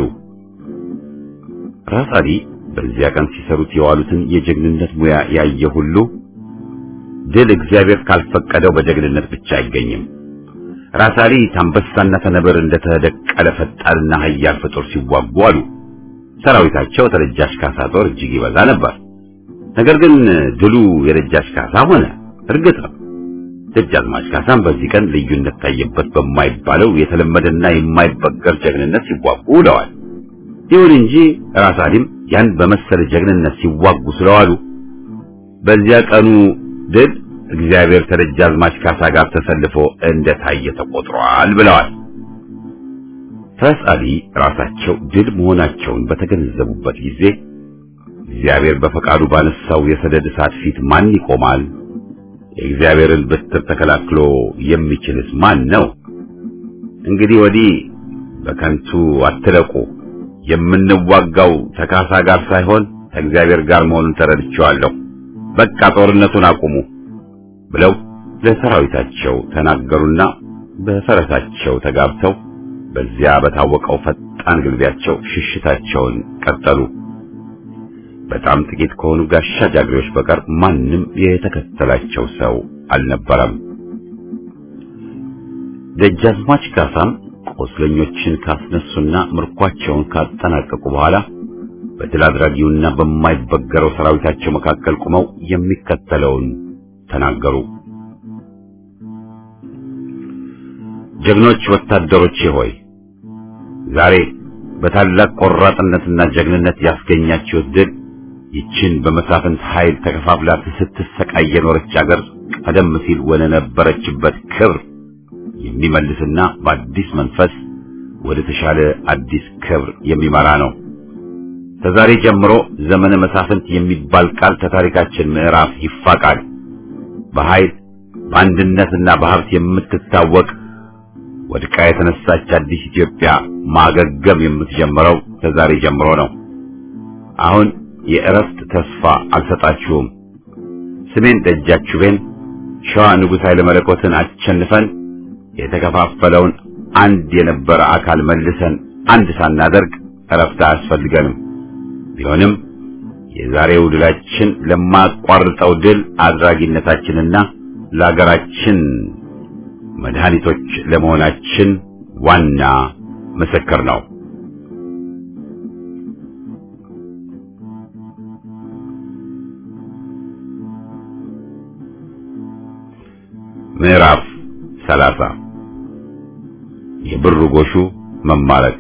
ራስ አሊ በዚያ ቀን ሲሰሩት የዋሉትን የጀግንነት ሙያ ያየ ሁሉ ድል እግዚአብሔር ካልፈቀደው በጀግንነት ብቻ አይገኝም። ራስ አሊ ታንበሳና ተነብር እንደተደቀለ ፈጣንና ኃያል ፍጡር ሲዋጉ አሉ። ሰራዊታቸው ተደጃች ካሳ ጦር እጅግ ይበዛ ነበር። ነገር ግን ድሉ የደጃች ካሳ ሆነ። እርግጥ ነው ደጃዝማች ካሳም በዚህ ቀን ልዩነት ታየበት በማይባለው የተለመደና የማይበገር ጀግንነት ሲዋጉ ውለዋል። ይሁን እንጂ ራስ አሊም ያን በመሰለ ጀግንነት ሲዋጉ ስለዋሉ በዚያ ቀኑ ድል እግዚአብሔር ከደጃዝማች ካሳ ጋር ተሰልፎ እንደታየ ተቆጥሯል ብለዋል። ራስ አሊ ራሳቸው ድል መሆናቸውን በተገነዘቡበት ጊዜ እግዚአብሔር በፈቃዱ ባነሳው የሰደድ እሳት ፊት ማን ይቆማል? የእግዚአብሔርን በትር ተከላክሎ የሚችልስ ማን ነው? እንግዲህ ወዲህ በከንቱ አትለቁ። የምንዋጋው ተካሳ ጋር ሳይሆን ከእግዚአብሔር ጋር መሆኑን ተረድቼዋለሁ። በቃ ጦርነቱን አቁሙ ብለው ለሰራዊታቸው ተናገሩና በፈረሳቸው ተጋብተው በዚያ በታወቀው ፈጣን ግልቢያቸው ሽሽታቸውን ቀጠሉ። በጣም ጥቂት ከሆኑ ጋሻ ጃግሬዎች በቀር ማንም የተከተላቸው ሰው አልነበረም። ደጃዝማች ካሳም ቆስለኞችን ካስነሱና ምርኳቸውን ካጠናቀቁ በኋላ በድል አድራጊውና በማይበገረው ሰራዊታቸው መካከል ቆመው የሚከተለውን ተናገሩ። ጀግኖች ወታደሮቼ ሆይ ዛሬ በታላቅ ቆራጥነትና ጀግንነት ያስገኛችሁት ድል ይችን በመሳፍንት ኃይል ተከፋፍላ ስትሰቃይ የኖረች አገር ቀደም ሲል ወደ ነበረችበት ክብር የሚመልስና በአዲስ መንፈስ ወደ ተሻለ አዲስ ክብር የሚመራ ነው። ከዛሬ ጀምሮ ዘመነ መሳፍንት የሚባል ቃል ከታሪካችን ምዕራፍ ይፋቃል። በኃይል በአንድነትና በሀብት የምትታወቅ ወድቃ የተነሳች አዲስ ኢትዮጵያ ማገገም የምትጀምረው ከዛሬ ጀምሮ ነው። አሁን የእረፍት ተስፋ አልሰጣችሁም። ስሜን ደጃችሁቤን ሸዋ ንጉሥ ኃይለ መለኮትን አሸንፈን የተከፋፈለውን አንድ የነበረ አካል መልሰን አንድ ሳናደርግ እረፍት አያስፈልገንም። ቢሆንም የዛሬው ድላችን ለማቋርጠው ድል አድራጊነታችንና ለሀገራችን መድኃኒቶች ለመሆናችን ዋና ምስክር ነው። ምዕራፍ ሰላሳ የብር ጎሹ መማረክ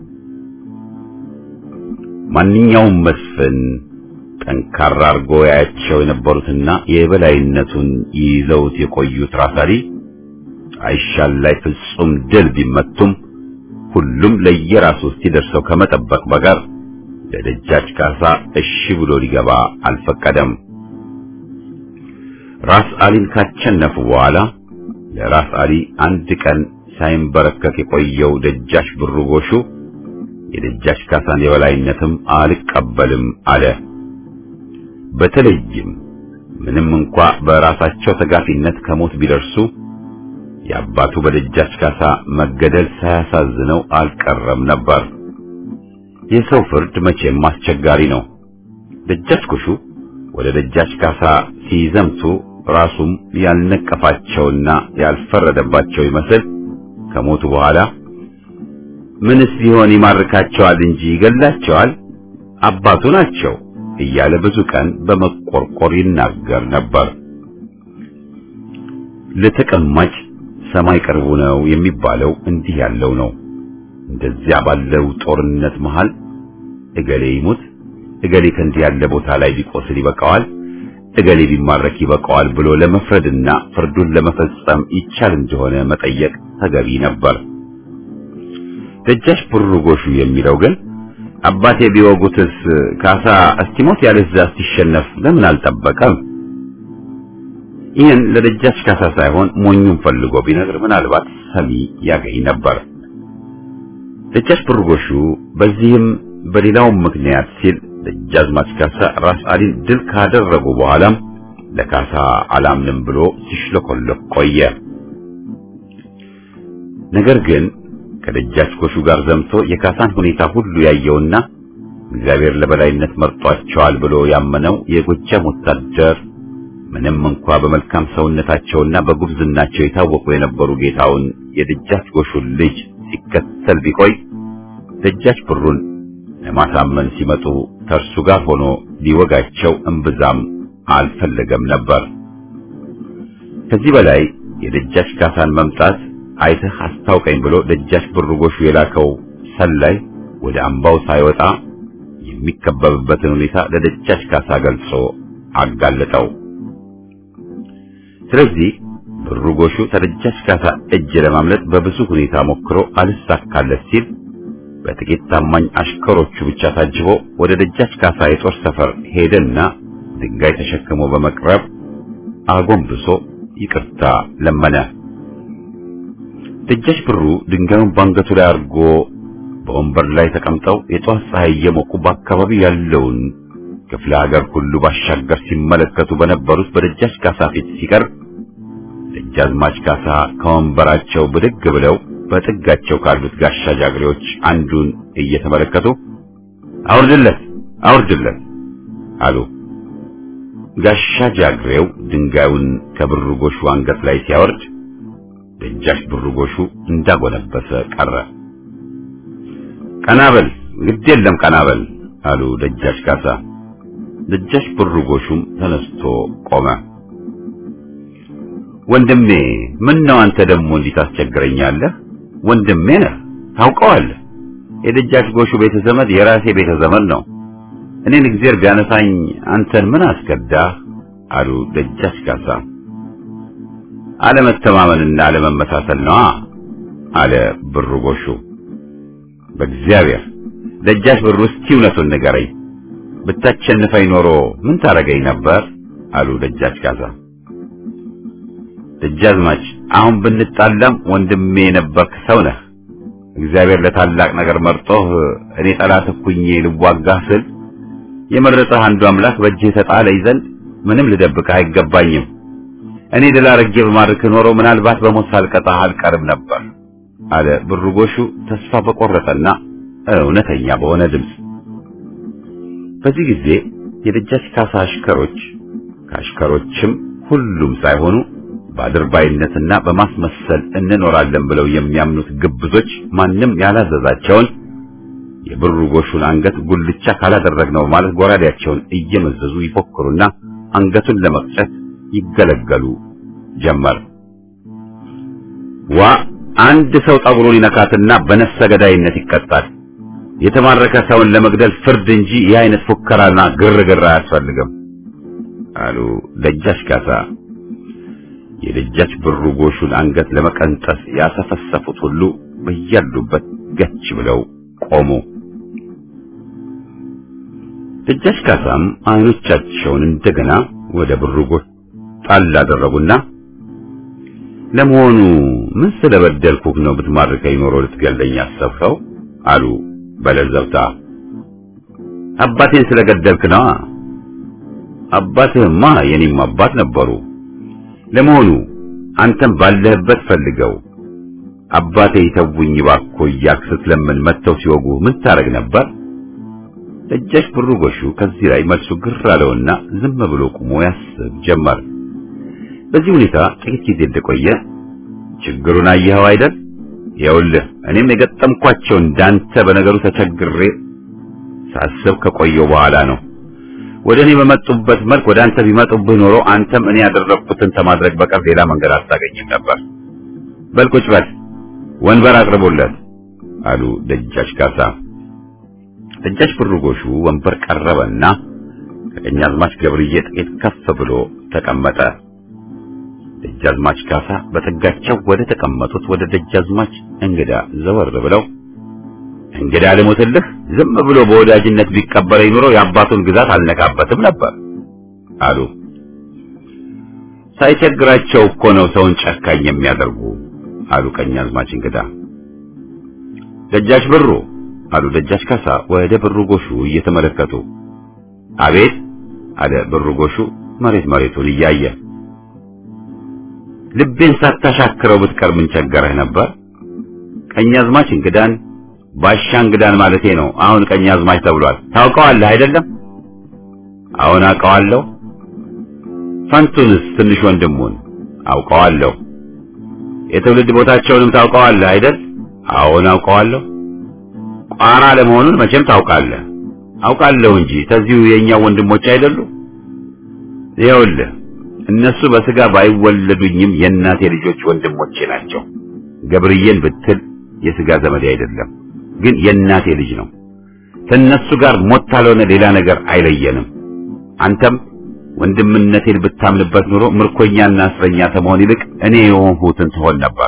ማንኛውም መስፍን ጠንካራ አርጎ ያያቸው የነበሩትና የበላይነቱን ይዘውት የቆዩት ራሳሊ አይሻል ላይ ፍጹም ድል ቢመቱም ሁሉም ለየራሱ እስኪደርሰው ከመጠበቅ በቀር ለደጃች ካሳ እሺ ብሎ ሊገባ አልፈቀደም። ራስ አሊን ካቸነፉ በኋላ ለራስ አሊ አንድ ቀን ሳይንበረከክ የቆየው ደጃች ብሩ ጎሹ የደጃች ካሳን የበላይነትም አልቀበልም አለ። በተለይም ምንም እንኳ በራሳቸው ተጋፊነት ከሞት ቢደርሱ የአባቱ በደጃች ካሳ መገደል ሳያሳዝነው አልቀረም ነበር። የሰው ፍርድ መቼም አስቸጋሪ ነው። ደጃች ጎሹ ወደ ደጃች ካሳ ሲዘምቱ ራሱም ያልነቀፋቸውና ያልፈረደባቸው ይመስል ከሞቱ በኋላ ምንስ ቢሆን ይማርካቸዋል እንጂ ይገላቸዋል፣ አባቱ ናቸው እያለ ብዙ ቀን በመቆርቆር ይናገር ነበር። ለተቀማጭ ሰማይ ቅርቡ ነው የሚባለው እንዲህ ያለው ነው። እንደዚያ ባለው ጦርነት መሃል እገሌ ይሙት፣ እገሌ ከእንዲህ ያለ ቦታ ላይ ቢቆስል ይበቃዋል፣ እገሌ ቢማረክ ይበቃዋል ብሎ ለመፍረድና ፍርዱን ለመፈጸም ይቻል እንደሆነ መጠየቅ ተገቢ ነበር። ደጃች ብሩ ጎሹ የሚለው ግን አባቴ ቢወጉትስ ካሳ እስቲሞት ያለዛ እስቲሸነፍ ለምን አልጠበቀም? ይህን ለደጃች ካሳ ሳይሆን ሞኙን ፈልጎ ቢነግር ምናልባት ሰሚ ያገኝ ነበር። ደጃች ብሩ ጎሹ በዚህም በሌላውም ምክንያት ሲል ደጃዝማች ካሳ ራስ አሊን ድል ካደረጉ በኋላም ለካሳ አላምንም ብሎ ሲሽለኮለክ ቆየ። ነገር ግን ከደጃች ጎሹ ጋር ዘምቶ የካሳን ሁኔታ ሁሉ ያየውና እግዚአብሔር ለበላይነት መርጧቸዋል ብሎ ያመነው የጎጃም ወታደር ምንም እንኳ በመልካም ሰውነታቸውና በጉብዝናቸው የታወቁ የነበሩ ጌታውን የደጃች ጎሹን ልጅ ሲከተል ቢቆይ ደጃች ብሩን ለማሳመን ሲመጡ ከእርሱ ጋር ሆኖ ሊወጋቸው እምብዛም አልፈለገም ነበር። ከዚህ በላይ የደጃች ካሳን መምጣት አይተህ አስታውቀኝ ብሎ ደጃች ብሩ ጎሹ የላከው ሰላይ ወደ አምባው ሳይወጣ የሚከበብበትን ሁኔታ ለደጃች ካሳ ገልጾ አጋለጠው። ስለዚህ ብሩ ጎሹ ከደጃች ካሳ እጅ ለማምለጥ በብዙ ሁኔታ ሞክሮ አልሳካለት ሲል በጥቂት ታማኝ አሽከሮቹ ብቻ ታጅቦ ወደ ደጃች ካሳ የጦር ሰፈር ሄደና ድንጋይ ተሸክሞ በመቅረብ አጎንብሶ ይቅርታ ለመነ። ደጃች ብሩ ድንጋዩን ባንገቱ ላይ አድርጎ በወንበር ላይ ተቀምጠው የጧት ፀሐይ እየሞቁ በአካባቢው ያለውን ክፍለ ሀገር ሁሉ ባሻገር ሲመለከቱ በነበሩት በደጃች ካሳ ፊት ሲቀርብ ደጃዝማች ካሳ ከወንበራቸው ብድግ ብለው በጥጋቸው ካሉት ጋሻ ጃግሬዎች አንዱን እየተመለከቱ አውርድለት አውርድለት አሉ። ጋሻ ጃግሬው ድንጋዩን ከብሩ ጎሹ አንገት ላይ ሲያወርድ ደጃች ብሩ ጎሹ እንዳጎነበሰ ቀረ። ቀናበል ግድ የለም ቀናበል አሉ ደጃች ካሳ። ደጃች ብሩ ጎሹም ተነስቶ ቆመ። ወንድሜ ምን ነው አንተ ደግሞ እንዲህ ታስቸግረኛለህ? ወንድሜ ነህ ታውቀዋለህ። የደጃች ጎሹ ቤተ ዘመድ የራሴ ቤተ ዘመድ ነው። እኔን እግዚአብሔር ቢያነሳኝ አንተን ምን አስከዳህ? አሉ ደጃች ካሳ። አለመተማመንና አለመመሳሰል ነዋ አለ ብሩ ጎሹ። በእግዚአብሔር ደጃች ብሩ እስቲ እውነቱን ንገረኝ፣ ብታሸንፈኝ ኖሮ ምን ታረገኝ ነበር? አሉ ደጃች ካሳ። ደጃዝማች አሁን ብንጣላም ወንድሜ የነበርክ ሰው ነህ። እግዚአብሔር ለታላቅ ነገር መርጦህ እኔ ጠላት እኩኜ ልዋጋህ ስል የመረጠህ አንዱ አምላክ በእጅህ ተጣለኝ ዘንድ ምንም ልደብቅህ አይገባኝም። እኔ ድል አድርጌ በማድረግህ ኖሮ ምናልባት በሞት ሳልቀጣህ አልቀርም ነበር አለ ብሩ ጎሹ ተስፋ በቆረጠና እውነተኛ በሆነ ድምፅ። በዚህ ጊዜ የደጃች ካሳ አሽከሮች ከአሽከሮችም ሁሉም ሳይሆኑ በአድርባይነትና በማስመሰል እንኖራለን ብለው የሚያምኑት ግብዞች ማንም ያላዘዛቸውን የብሩ ጎሹን አንገት ጉልቻ ካላደረግነው ማለት ጎራዴያቸውን እየመዘዙ ይፎክሩና አንገቱን ለመቅጨት ይገለገሉ ጀመር። ዋ አንድ ሰው ጠጉሩን ይነካትና በነፍሰ ገዳይነት ይቀጣል። የተማረከ ሰውን ለመግደል ፍርድ እንጂ ይህ አይነት ፉከራና ግርግር አያስፈልግም አሉ ደጃች ካሳ። የደጃች ብሩ ጎሹን አንገት ለመቀንጠስ ያሰፈሰፉት ሁሉ በያሉበት ገች ብለው ቆሙ። ደጃች ካሳም አይኖቻቸውን እንደገና ወደ ብሩ ጎሽ ጣል አደረጉና ለመሆኑ ምን ስለበደልኩህ ነው ብትማርከኝ ኖሮ ልትገለኝ ያሰብከው? አሉ በለዘብታ። አባቴን ስለገደልክ ነዋ። አባትህማ የኔም አባት ነበሩ። ለመሆኑ አንተም ባለህበት ፈልገው አባቴ ይተውኝ እባክዎ እያልክ ስትለምን መጥተው ሲወጉ ምን ታረግ ነበር? ደጃች ብሩ ጎሹ ከዚህ ላይ መልሱ ግር አለውና ዝም ብሎ ቆሞ ያስብ ጀመር። በዚህ ሁኔታ ጥቂት ጊዜ እንደቆየ ችግሩን አየኸው አይደል? ይኸውልህ እኔም የገጠምኳቸው እንዳንተ በነገሩ ተቸግሬ ሳስብ ከቆየው በኋላ ነው። ወደ እኔ በመጡበት መልክ ወደ አንተ ቢመጡብህ ኖሮ አንተም እኔ ያደረግኩትን ከማድረግ በቀር ሌላ መንገድ አታገኝም ነበር። በል ቁጭ በል፣ ወንበር አቅርቦለት አሉ ደጃች ካሳ። ደጃች ብሩ ጎሹ ወንበር ቀረበና ከቀኛዝማች ገብርዬ ጥቂት ከፍ ብሎ ተቀመጠ። ደጃዝማች ካሳ በጠጋቸው ወደ ተቀመጡት ወደ ደጃዝማች እንግዳ ዘወር ብለው እንግዳ ልሞትልህ፣ ዝም ብሎ በወዳጅነት ቢቀበለኝ ኑሮ የአባቱን ግዛት አልነካበትም ነበር አሉ። ሳይቸግራቸው እኮ ነው ሰውን ጨካኝ የሚያደርጉ አሉ ቀኛዝማች እንግዳ። ደጃች ብሩ አሉ ደጃች ካሳ ወደ ብሩ ጎሹ እየተመለከቱ። አቤት አለ ብሩ ጎሹ መሬት መሬቱን እያየ ልቤን ሳታሻክረው ብትቀር ምን ቸገረህ ነበር? ቀኛዝማች እንግዳን ባሻ እንግዳን ማለቴ ነው። አሁን ቀኛዝማች ተብሏል። ታውቀዋለህ አይደለም? አሁን አውቀዋለሁ። ፈንቱንስ ትንሽ ወንድሙን አውቀዋለሁ። የትውልድ ቦታቸውንም ታውቀዋለህ አይደል? አሁን አውቀዋለሁ። ቋራ ለመሆኑን መቼም ታውቃለህ። አውቃለሁ እንጂ ተዚሁ የእኛው ወንድሞች አይደሉ? ይኸውልህ እነሱ በስጋ ባይወለዱኝም የእናቴ ልጆች ወንድሞቼ ናቸው። ገብርዬን ብትል የስጋ ዘመዴ አይደለም፣ ግን የእናቴ ልጅ ነው። ከእነሱ ጋር ሞት ካልሆነ ሌላ ነገር አይለየንም። አንተም ወንድምነቴን ብታምንበት ኑሮ ምርኮኛና እስረኛ ከመሆን ይልቅ እኔ የሆንሁትን ትሆን ነበር።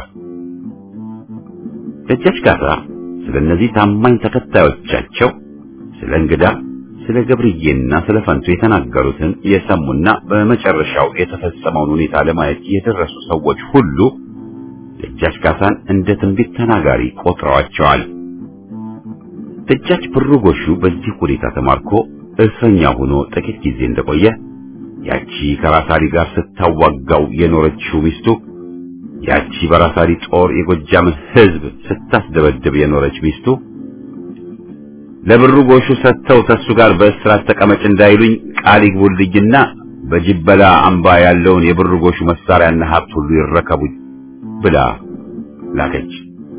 ደጃች ካሳ ስለ እነዚህ ታማኝ ተከታዮቻቸው ስለ እንግዳ ስለ ገብርዬና ስለ ፈንቱ የተናገሩትን የሰሙና በመጨረሻው የተፈጸመውን ሁኔታ ለማየት የደረሱ ሰዎች ሁሉ ደጃች ካሳን እንደ ትንቢት ተናጋሪ ቆጥረዋቸዋል። ደጃች ብሩ ጎሹ በዚህ ሁኔታ ተማርኮ እስረኛ ሆኖ ጥቂት ጊዜ እንደቆየ ያቺ ከራሳሊ ጋር ስታዋጋው የኖረችው ሚስቱ ያቺ በራሳሊ ጦር የጎጃምን ሕዝብ ስታስደበድብ የኖረች ሚስቱ ለብሩ ጎሹ ሰጥተው ተሱ ጋር በእስራት ተቀመጭ እንዳይሉኝ ቃል ይግቡልኝና በጅበላ አምባ ያለውን የብሩ ጎሹ መሳሪያና ሀብት ሁሉ ይረከቡኝ ብላ ላከች።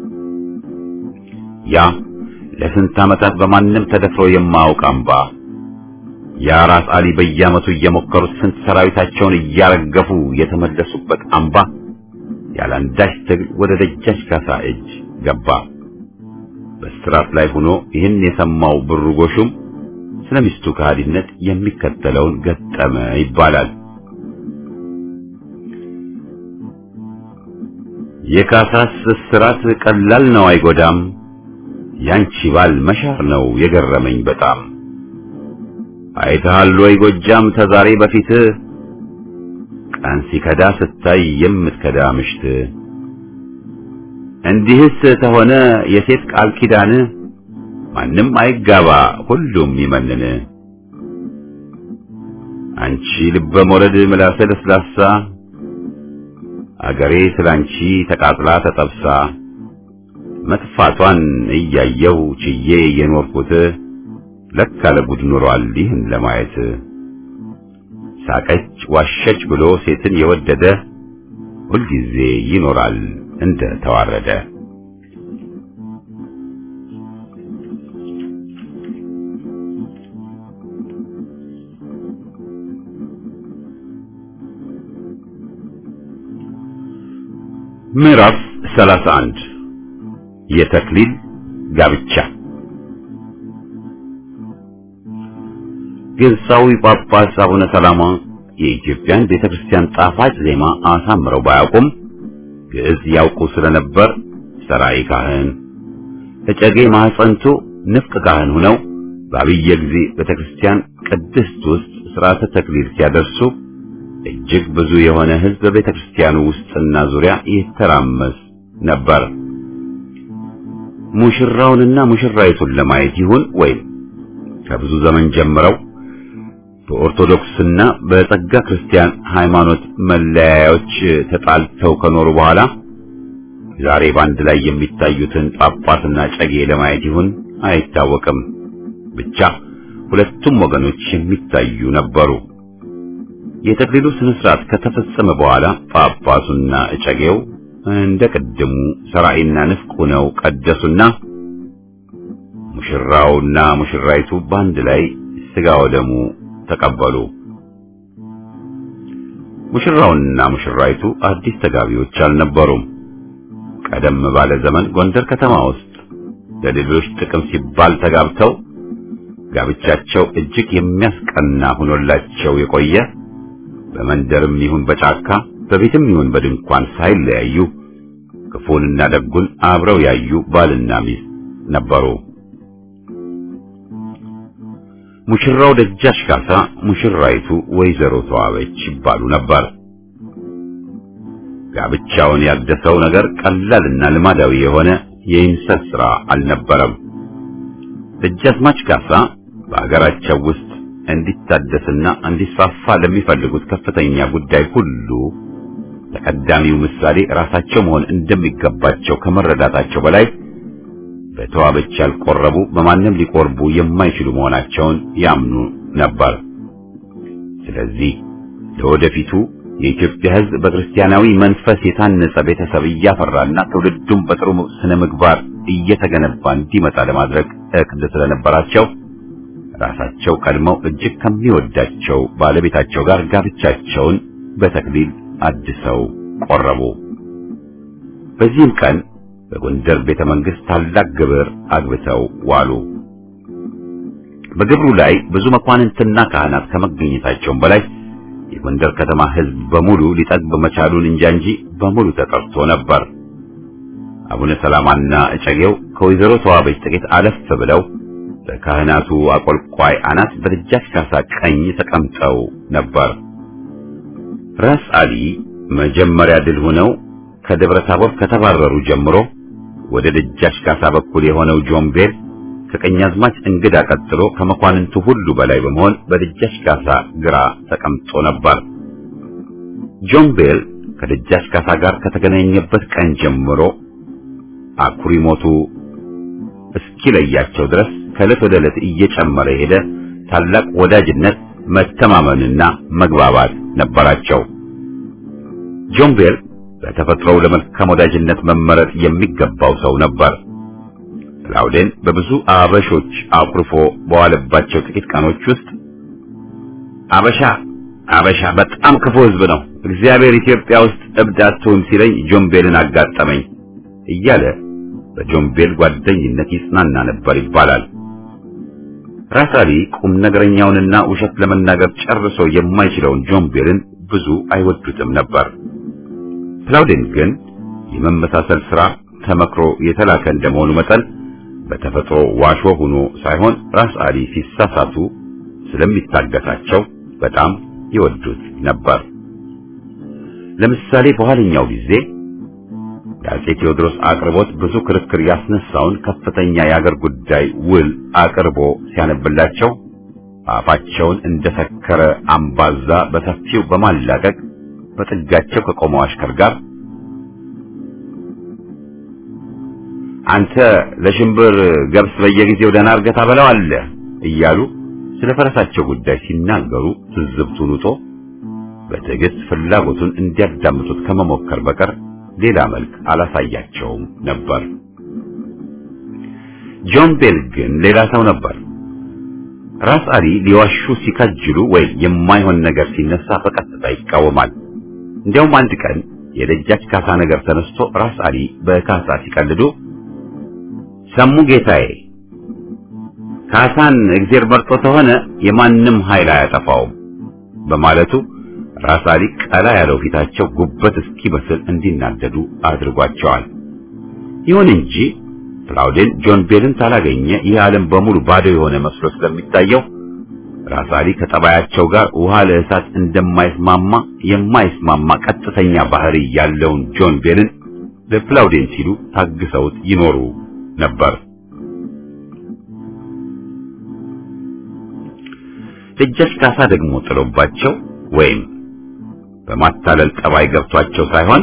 ያ ለስንት ዓመታት በማንም ተደፍሮ የማያውቅ አምባ ያ ራስ አሊ በየዓመቱ እየሞከሩት ስንት ሰራዊታቸውን እያረገፉ የተመለሱበት አምባ ያለአንዳች ትግል ወደ ደጃች ካሳ እጅ ገባ። በስራት ላይ ሆኖ ይህን የሰማው ብሩ ጎሹም ስለ ሚስቱ ከሃዲነት የሚከተለውን ገጠመ ይባላል። የካሳስ እስራት ቀላል ነው አይጎዳም፣ ያንቺ ባል መሻር ነው የገረመኝ በጣም። አይተሃል ወይ ጎጃም ተዛሬ በፊት ቀን ሲከዳ ስታይ የምትከዳ ምሽት። እንዲህስ ተሆነ የሴት ቃል ኪዳን ማንም አይጋባ ሁሉም ይመንን። አንቺ ልበ ሞረድ ምላሰ ለስላሳ አገሬ ስላንቺ ተቃጥላ ተጠብሳ መጥፋቷን እያየው ችዬ የኖርኩት ለካ ለጉድ ኖሯል ይህን ለማየት። ሳቀች ዋሸች ብሎ ሴትን የወደደ ሁልጊዜ ይኖራል እንደ ተዋረደ። ምዕራፍ 31 የተክሊል ጋብቻ ግብፃዊ ጳጳስ አቡነ ሰላማ የኢትዮጵያን ቤተክርስቲያን ጣፋጭ ዜማ አሳምረው ባያውቁም ግዕዝ ያውቁ ስለነበር ሰራይ ካህን እጨጌ ማህፀንቱ ንፍቅ ካህን ሆነው በአብየ ጊዜ ቤተክርስቲያን ቅድስት ውስጥ ሥርዓተ ተክሊል ሲያደርሱ እጅግ ብዙ የሆነ ሕዝብ በቤተክርስቲያኑ ውስጥና ዙሪያ ይተራመስ ነበር። ሙሽራውንና ሙሽራይቱን ለማየት ይሁን ወይም ከብዙ ዘመን ጀምረው በኦርቶዶክስና በጸጋ ክርስቲያን ሃይማኖት መለያዮች ተጣልተው ከኖሩ በኋላ ዛሬ በአንድ ላይ የሚታዩትን ጳጳስና ጨጌ ለማየት ይሁን አይታወቅም። ብቻ ሁለቱም ወገኖች የሚታዩ ነበሩ። የተክሊሉ ስነ ስርዓት ከተፈጸመ በኋላ ጳጳሱና እጨጌው እንደ ቀደሙ ሰራይና ንፍቅ ሆነው ቀደሱና ሙሽራውና ሙሽራይቱ በአንድ ላይ ስጋ ወደሙ ተቀበሉ። ሙሽራውና ሙሽራይቱ አዲስ ተጋቢዎች አልነበሩም። ቀደም ባለ ዘመን ጎንደር ከተማ ውስጥ ለሌሎች ጥቅም ሲባል ተጋብተው ጋብቻቸው እጅግ የሚያስቀና ሆኖላቸው የቆየ በመንደርም ይሁን በጫካ በቤትም ይሁን በድንኳን ሳይለያዩ ክፉንና ደጉን አብረው ያዩ ባልና ሚስት ነበሩ። ሙሽራው ደጃች ካሳ፣ ሙሽራይቱ ወይዘሮ ተዋበች ይባሉ ነበር። ጋብቻውን ያደሰው ነገር ቀላልና ልማዳዊ የሆነ የኢንሰት ሥራ አልነበረም። ደጃዝማች ካሳ በአገራቸው ውስጥ እንዲታደስና እንዲስፋፋ ለሚፈልጉት ከፍተኛ ጉዳይ ሁሉ ተቀዳሚው ምሳሌ ራሳቸው መሆን እንደሚገባቸው ከመረዳታቸው በላይ በተዋበች ያልቆረቡ በማንም ሊቆርቡ የማይችሉ መሆናቸውን ያምኑ ነበር። ስለዚህ ለወደፊቱ የኢትዮጵያ ሕዝብ በክርስቲያናዊ መንፈስ የታነጸ ቤተሰብ እያፈራና ትውልዱም በጥሩ ስነ ምግባር እየተገነባ እንዲመጣ ለማድረግ እቅድ ስለነበራቸው ራሳቸው ቀድመው እጅግ ከሚወዳቸው ባለቤታቸው ጋር ጋብቻቸውን በተክሊል አድሰው ቆረቡ። በዚህም ቀን በጎንደር ቤተ መንግሥት ታላቅ ግብር አግብተው ዋሉ። በግብሩ ላይ ብዙ መኳንንትና ካህናት ከመገኘታቸውም በላይ የጎንደር ከተማ ሕዝብ በሙሉ ሊጠግብ መቻሉን እንጃ እንጂ በሙሉ ተጠርቶ ነበር። አቡነ ሰላማና እጨጌው ከወይዘሮ ተዋበች ጥቂት አለፍ ብለው በካህናቱ አቆልቋይ አናት በደጃች ካሳ ቀኝ ተቀምጠው ነበር። ራስ አሊ መጀመሪያ ድል ሆነው ከደብረ ታቦር ከተባረሩ ጀምሮ ወደ ደጃች ካሳ በኩል የሆነው ጆምቤል ከቀኛዝማች እንግዳ ቀጥሎ ከመኳንንቱ ሁሉ በላይ በመሆን በደጃች ካሳ ግራ ተቀምጦ ነበር። ጆምቤል ከደጃች ካሳ ጋር ከተገናኘበት ቀን ጀምሮ አኩሪ ሞቱ እስኪለያቸው ድረስ ከዕለት ወደ ዕለት እየጨመረ ሄደ ታላቅ ወዳጅነት፣ መተማመንና መግባባት ነበራቸው። ጆምቤል በተፈጥሮው ለመልካም ወዳጅነት መመረጥ የሚገባው ሰው ነበር። ክላውዴን በብዙ አበሾች አኩርፎ በዋለባቸው ጥቂት ቀኖች ውስጥ አበሻ አበሻ በጣም ክፉ ሕዝብ ነው፣ እግዚአብሔር ኢትዮጵያ ውስጥ እብድ አትሁን ሲለኝ ጆምቤልን አጋጠመኝ እያለ በጆምቤል ጓደኝነት ይጽናና ነበር ይባላል። ራስ አሊ ቁም ነገረኛውንና ውሸት ለመናገር ጨርሶ የማይችለውን ጆምቤልን ብዙ አይወዱትም ነበር። ክላውዴን ግን የመመሳሰል ሥራ ተመክሮ የተላከ እንደመሆኑ መጠን በተፈጥሮ ዋሾ ሆኖ ሳይሆን ራስ አሊ ሲሳሳቱ ስለሚታገሳቸው በጣም ይወዱት ነበር። ለምሳሌ በኋለኛው ጊዜ የአፄ ቴዎድሮስ አቅርቦት ብዙ ክርክር ያስነሳውን ከፍተኛ የአገር ጉዳይ ውል አቅርቦ ሲያነብላቸው አፋቸውን እንደሰከረ አምባዛ በሰፊው በማላቀቅ በጥጋቸው ከቆመው አሽከር ጋር አንተ ለሽምብር ገብስ በየጊዜው ደህና አድርገህ ታበላዋለህ እያሉ ስለ ፈረሳቸው ጉዳይ ሲናገሩ ትዝብቱን ውጦ በትዕግስት ፍላጎቱን እንዲያዳምጡት ከመሞከር በቀር ሌላ መልክ አላሳያቸውም ነበር። ጆን ቤል ግን ሌላ ሰው ነበር። ራስ አሊ ሊዋሹ ሲከጅሉ ወይም የማይሆን ነገር ሲነሳ በቀጥታ ይቃወማል። እንዲያውም አንድ ቀን የደጃች ካሳ ነገር ተነስቶ ራስ አሊ በካሳ ሲቀልዱ ሰሙ ጌታዬ፣ ካሳን እግዜር መርጦ ተሆነ የማንም ኃይል አያጠፋውም በማለቱ ራስ አሊ ቀላ ያለው ፊታቸው ጉበት እስኪበስል እንዲናደዱ አድርጓቸዋል። ይሁን እንጂ ክላውዴን ጆን ቤልን ሳላገኘ ይህ ዓለም በሙሉ ባዶ የሆነ መስሎ ስለሚታየው ራስ አሊ ከጠባያቸው ጋር ውሃ ለእሳት እንደማይስማማ የማይስማማ ቀጥተኛ ባህሪ ያለውን ጆን ቤልን ለክላውዴን ሲሉ ታግሰውት ይኖሩ ነበር። ደጃች ካሳ ደግሞ ጥሎባቸው ወይም በማታለል ጠባይ ገብቷቸው ሳይሆን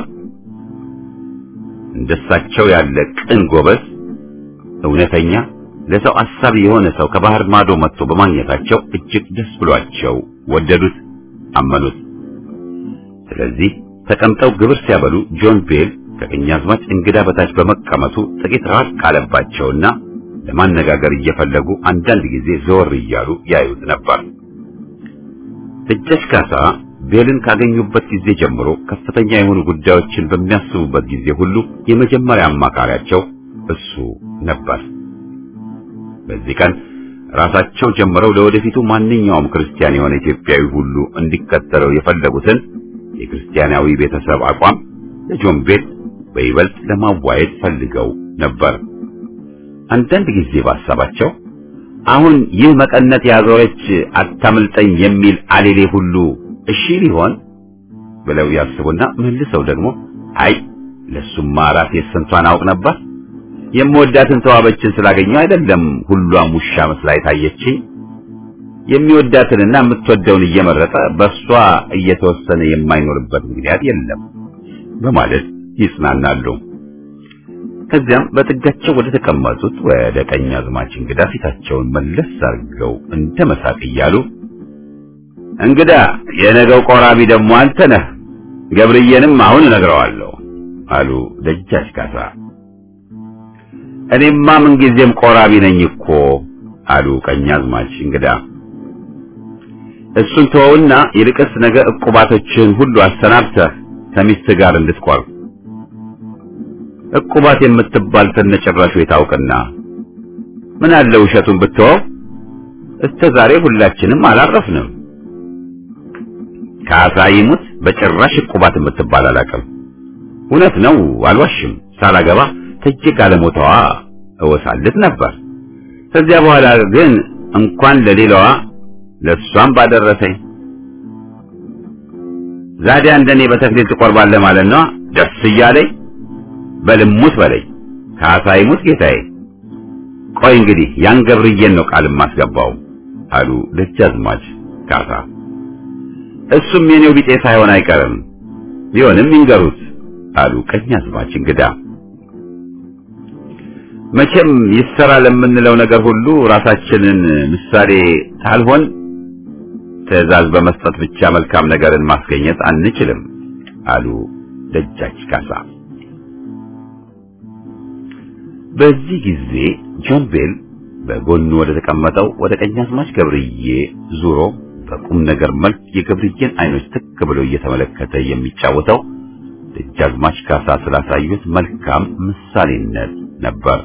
እንደሳቸው ያለ ቅን ጎበዝ፣ እውነተኛ፣ ለሰው አሳቢ የሆነ ሰው ከባህር ማዶ መጥቶ በማግኘታቸው እጅግ ደስ ብሏቸው ወደዱት፣ አመኑት። ስለዚህ ተቀምጠው ግብር ሲያበሉ ጆን ቤል ከቀኛዝማች እንግዳ በታች በመቀመጡ ጥቂት ራቅ ካለባቸውና ለማነጋገር እየፈለጉ አንዳንድ ጊዜ ዘወር እያሉ ያዩት ነበር። ደጃች ካሳ ቤልን ካገኙበት ጊዜ ጀምሮ ከፍተኛ የሆኑ ጉዳዮችን በሚያስቡበት ጊዜ ሁሉ የመጀመሪያ አማካሪያቸው እሱ ነበር። በዚህ ቀን ራሳቸው ጀምረው ለወደፊቱ ማንኛውም ክርስቲያን የሆነ ኢትዮጵያዊ ሁሉ እንዲከተለው የፈለጉትን የክርስቲያናዊ ቤተሰብ አቋም ለጆን ቤል በይበልጥ ለማዋየት ፈልገው ነበር። አንዳንድ ጊዜ ባሳባቸው አሁን ይህ መቀነት ያዞረች አታምልጠኝ የሚል አሌሌ ሁሉ እሺ ሊሆን ብለው ያስቡና መልሰው ደግሞ አይ ለሱማ ራሴ ስንቷን አውቅ ነበር የምወዳትን ተዋበችን ስላገኘው አይደለም ሁሏም ውሻ መስላ የታየችኝ የሚወዳትንና የምትወደውን እየመረጠ በእሷ እየተወሰነ የማይኖርበት ምክንያት የለም በማለት ይጽናናሉ። ከዚያም በጥጋቸው ወደ ተቀመጡት ወደ ቀኝ አዝማች እንግዳ ፊታቸውን መለስ አድርገው እንደ መሳቅ እያሉ እንግዳ የነገው ቆራቢ ደግሞ አንተ ነህ፣ ገብርዬንም አሁን እነግረዋለሁ አሉ ደጃች ካሳ። እኔማ ምንጊዜም ቆራቢ ነኝ እኮ አሉ ቀኛዝማች እንግዳ። እሱን ተወውና ይልቅስ ነገ ዕቁባቶችን ሁሉ አሰናብተህ ከሚስት ጋር እንድትቆርብ ዕቁባት የምትባል ከነጭራሹ የታውቅና ምን አለ ውሸቱን ብትወው እስከ ዛሬ ሁላችንም አላረፍንም። ካሳ ይሙት በጭራሽ ዕቁባት የምትባል አላውቅም። እውነት ነው፣ አልዋሽም። ሳላገባ ተጅግ አለሞታዋ እወሳልት ነበር። ከዚያ በኋላ ግን እንኳን ለሌላዋ ለሷም ባደረሰኝ። ዛዲያ እንደኔ በተክሊል ትቆርባለህ ማለት ነው? ደስ እያለኝ በልሙት በለኝ። ካሳ ይሙት ጌታዬ። ቆይ እንግዲህ ያን ገብርዬን ነው ቃል የማስገባው አሉ ደጃዝማች ካሳ። እሱም የኔው ቢጤ ሳይሆን አይቀርም ቢሆንም ይንገሩት አሉ ቀኛዝማች እንግዳ። መቼም ይሰራ ለምንለው ነገር ሁሉ ራሳችንን ምሳሌ ታልሆን ትዕዛዝ በመስጠት ብቻ መልካም ነገርን ማስገኘት አንችልም አሉ ደጃች ካሳ። በዚህ ጊዜ ጆን ቤል በጎኑ ወደ ተቀመጠው ወደ ቀኛዝማች ገብርዬ ዙሮ በቁም ነገር መልክ የገብርዬን አይኖች ትክ ብሎ እየተመለከተ የሚጫወተው ደጃዝማች ካሳ ስላሳዩት መልካም ምሳሌነት ነበር።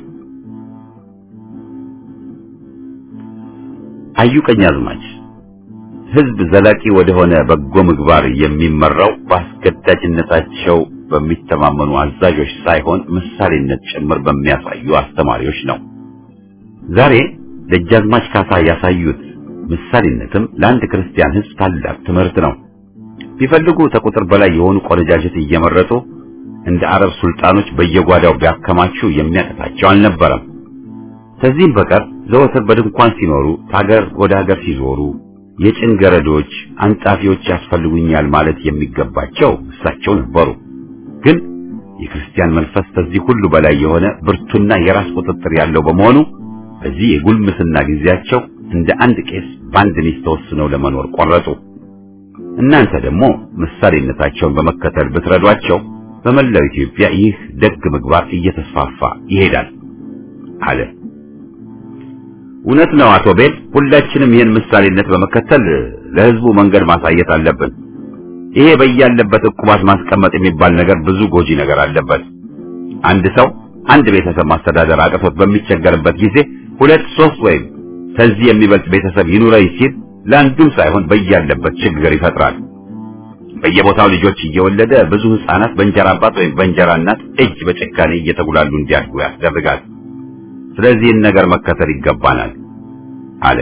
አዩ ቀኛዝማች ሕዝብ ዘላቂ ወደሆነ በጎ ምግባር የሚመራው በአስገዳጅነታቸው በሚተማመኑ አዛዦች ሳይሆን ምሳሌነት ጭምር በሚያሳዩ አስተማሪዎች ነው። ዛሬ ደጃዝማች ካሳ ያሳዩት ምሳሌነትም ለአንድ ክርስቲያን ሕዝብ ታላቅ ትምህርት ነው። ቢፈልጉ ከቁጥር በላይ የሆኑ ቆነጃጅት እየመረጡ እንደ አረብ ሱልጣኖች በየጓዳው ቢያከማቹ የሚያቀታቸው አልነበረም። ከዚህም በቀር ዘወትር በድንኳን ሲኖሩ ከሀገር ወደ ሀገር ሲዞሩ የጭን ገረዶች፣ አንጻፊዎች ያስፈልጉኛል ማለት የሚገባቸው እሳቸው ነበሩ። ግን የክርስቲያን መንፈስ ከዚህ ሁሉ በላይ የሆነ ብርቱና የራስ ቁጥጥር ያለው በመሆኑ በዚህ የጉልምስና ጊዜያቸው እንደ አንድ ቄስ በአንድ ሚስት ተወስነው ለመኖር ቆረጡ። እናንተ ደግሞ ምሳሌነታቸውን በመከተል ብትረዷቸው በመላው ኢትዮጵያ ይህ ደግ ምግባር እየተስፋፋ ይሄዳል አለ። እውነት ነው አቶ ቤል፣ ሁላችንም ይህን ምሳሌነት በመከተል ለሕዝቡ መንገድ ማሳየት አለብን። ይሄ በያለበት ዕቁባት ማስቀመጥ የሚባል ነገር ብዙ ጎጂ ነገር አለበት። አንድ ሰው አንድ ቤተሰብ ማስተዳደር አቅቶት በሚቸገርበት ጊዜ ሁለት ሶስት ወይም ከዚህ የሚበልጥ ቤተሰብ ይኑረኝ ሲል ለአንዱም ሳይሆን በያለበት ችግር ይፈጥራል። በየቦታው ልጆች እየወለደ ብዙ ሕፃናት በእንጀራ አባት ወይም በእንጀራ እናት እጅ በጭካኔ እየተጉላሉ እንዲያድጉ ያስደርጋል። ስለዚህን ነገር መከተል ይገባናል አለ።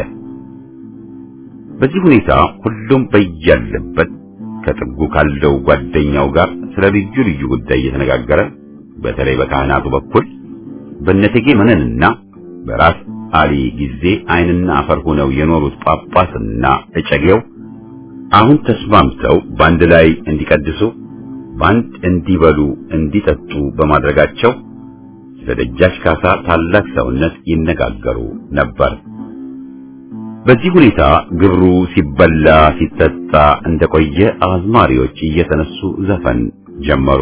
በዚህ ሁኔታ ሁሉም በያለበት ከጥጉ ካለው ጓደኛው ጋር ስለ ልዩ ልዩ ጉዳይ እየተነጋገረ በተለይ በካህናቱ በኩል በነቴጌ መነንና በራስ አሊ ጊዜ ዓይንና አፈር ሆነው የኖሩት ጳጳስና እጨጌው አሁን ተስማምተው በአንድ ላይ እንዲቀድሱ፣ በአንድ እንዲበሉ፣ እንዲጠጡ በማድረጋቸው ስለ ደጃች ካሳ ታላቅ ሰውነት ይነጋገሩ ነበር። በዚህ ሁኔታ ግብሩ ሲበላ ሲጠጣ እንደቆየ አዝማሪዎች እየተነሱ ዘፈን ጀመሩ።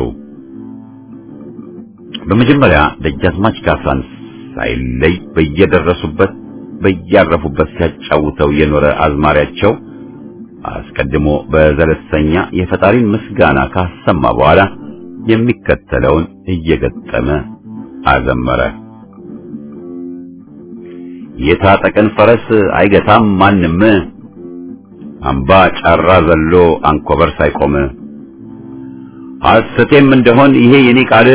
በመጀመሪያ ደጃዝማች ካሳን ሳይለይ በየደረሱበት በያረፉበት ሲያጫውተው የኖረ አዝማሪያቸው አስቀድሞ በዘለሰኛ የፈጣሪን ምስጋና ካሰማ በኋላ የሚከተለውን እየገጠመ አዘመረ። የታጠቀን ፈረስ አይገታም ማንም፣ አምባ ጫራ ዘሎ አንኮበር ሳይቆም፣ ሐሰቴም እንደሆን ይሄ የኔ ቃል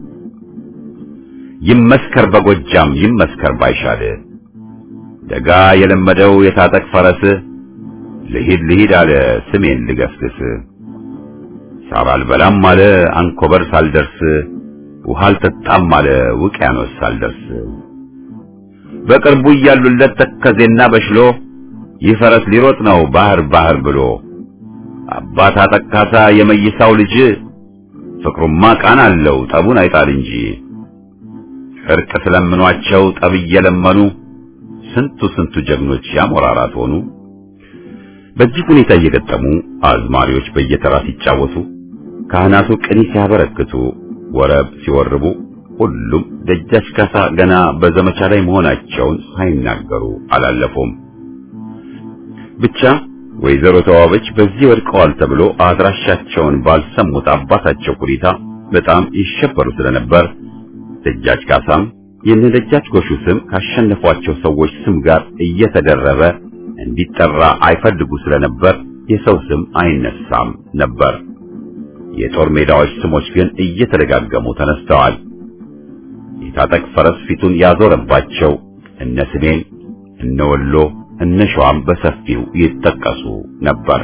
ይመስከር በጎጃም ይመስከር ባይሻል፣ ደጋ የለመደው የታጠቅ ፈረስ ልሂድ ልሂድ አለ ስሜን ልገስግስ፣ ሳር አልበላም አለ አንኮበር ሳልደርስ፣ ውሃ አልጠጣም አለ ውቅያኖስ ሳልደርስ በቅርቡ እያሉለት ተከዜና በሽሎ ይህ ፈረስ ሊሮጥ ነው ባህር ባህር ብሎ አባት አጠቃሳ የመይሳው ልጅ ፍቅሩማ ቃን አለው ጠቡን አይጣል እንጂ እርቅ ስለምኗቸው ጠብ እየለመኑ ስንቱ ስንቱ ጀግኖች ያሞራራት ሆኑ። በዚህ ሁኔታ እየገጠሙ አዝማሪዎች በየተራ ሲጫወቱ፣ ካህናቱ ቅኔ ሲያበረክቱ፣ ወረብ ሲወርቡ ሁሉም ደጃች ካሳ ገና በዘመቻ ላይ መሆናቸውን ሳይናገሩ አላለፉም። ብቻ ወይዘሮ ተዋበች በዚህ ወድቀዋል ተብሎ አድራሻቸውን ባልሰሙት አባታቸው ሁኔታ በጣም ይሸበሩ ስለነበር ደጃች ካሳም የነ ደጃች ጎሹ ስም ካሸነፏቸው ሰዎች ስም ጋር እየተደረበ እንዲጠራ አይፈልጉ ስለነበር የሰው ስም አይነሳም ነበር። የጦር ሜዳዎች ስሞች ግን እየተደጋገሙ ተነስተዋል። የታጠቅ ፈረስ ፊቱን ያዞረባቸው እነ ስሜን፣ እነ ወሎ፣ እነ ሸዋም በሰፊው ይጠቀሱ ነበር።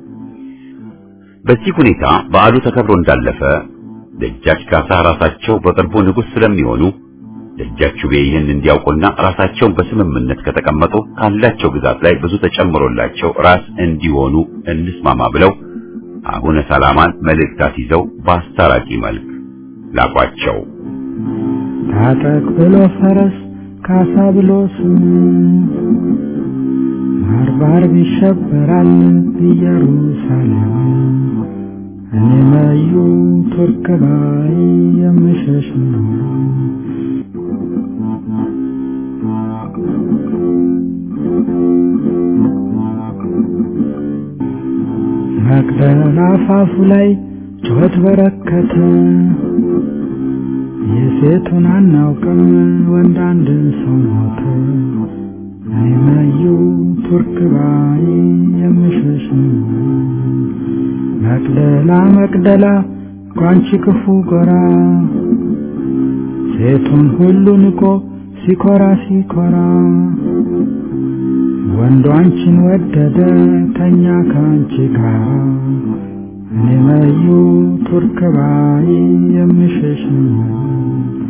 በዚህ ሁኔታ በዓሉ ተከብሮ እንዳለፈ ደጃች ካሳ ራሳቸው በቅርቡ ንጉሥ ስለሚሆኑ ደጃች ቤ ይህን እንዲያውቁና ራሳቸውን በስምምነት ከተቀመጡ ካላቸው ግዛት ላይ ብዙ ተጨምሮላቸው ራስ እንዲሆኑ እንስማማ ብለው አቡነ ሰላማን መልእክታት ይዘው በአስታራቂ መልክ ላኳቸው። ታጠቅ ብሎ ፈረስ ካሳ ብሎ ስም ባርባር ይሸበራል ኢየሩሳሌም እኔ መዩ ቱርክ ባይ የምሸሽ ነው። መቅደላ አፋፉ ላይ ጩኸት በረከተ። የሴቱን አናውቅም ወንድ አንድ ሰው ሞተ። እኔ መዩ ቱርክ ባይ የምሸሽ ነው። መቅደላ መቅደላ ጓንቺ ክፉ ጎራ ሴቱን ሁሉ ንቆ ሲኮራ ሲኮራ ወንዱ አንቺን ወደደ ተኛ ከአንቺ ጋር እኔ መዩ ቱርክ ባይ የምሸሽ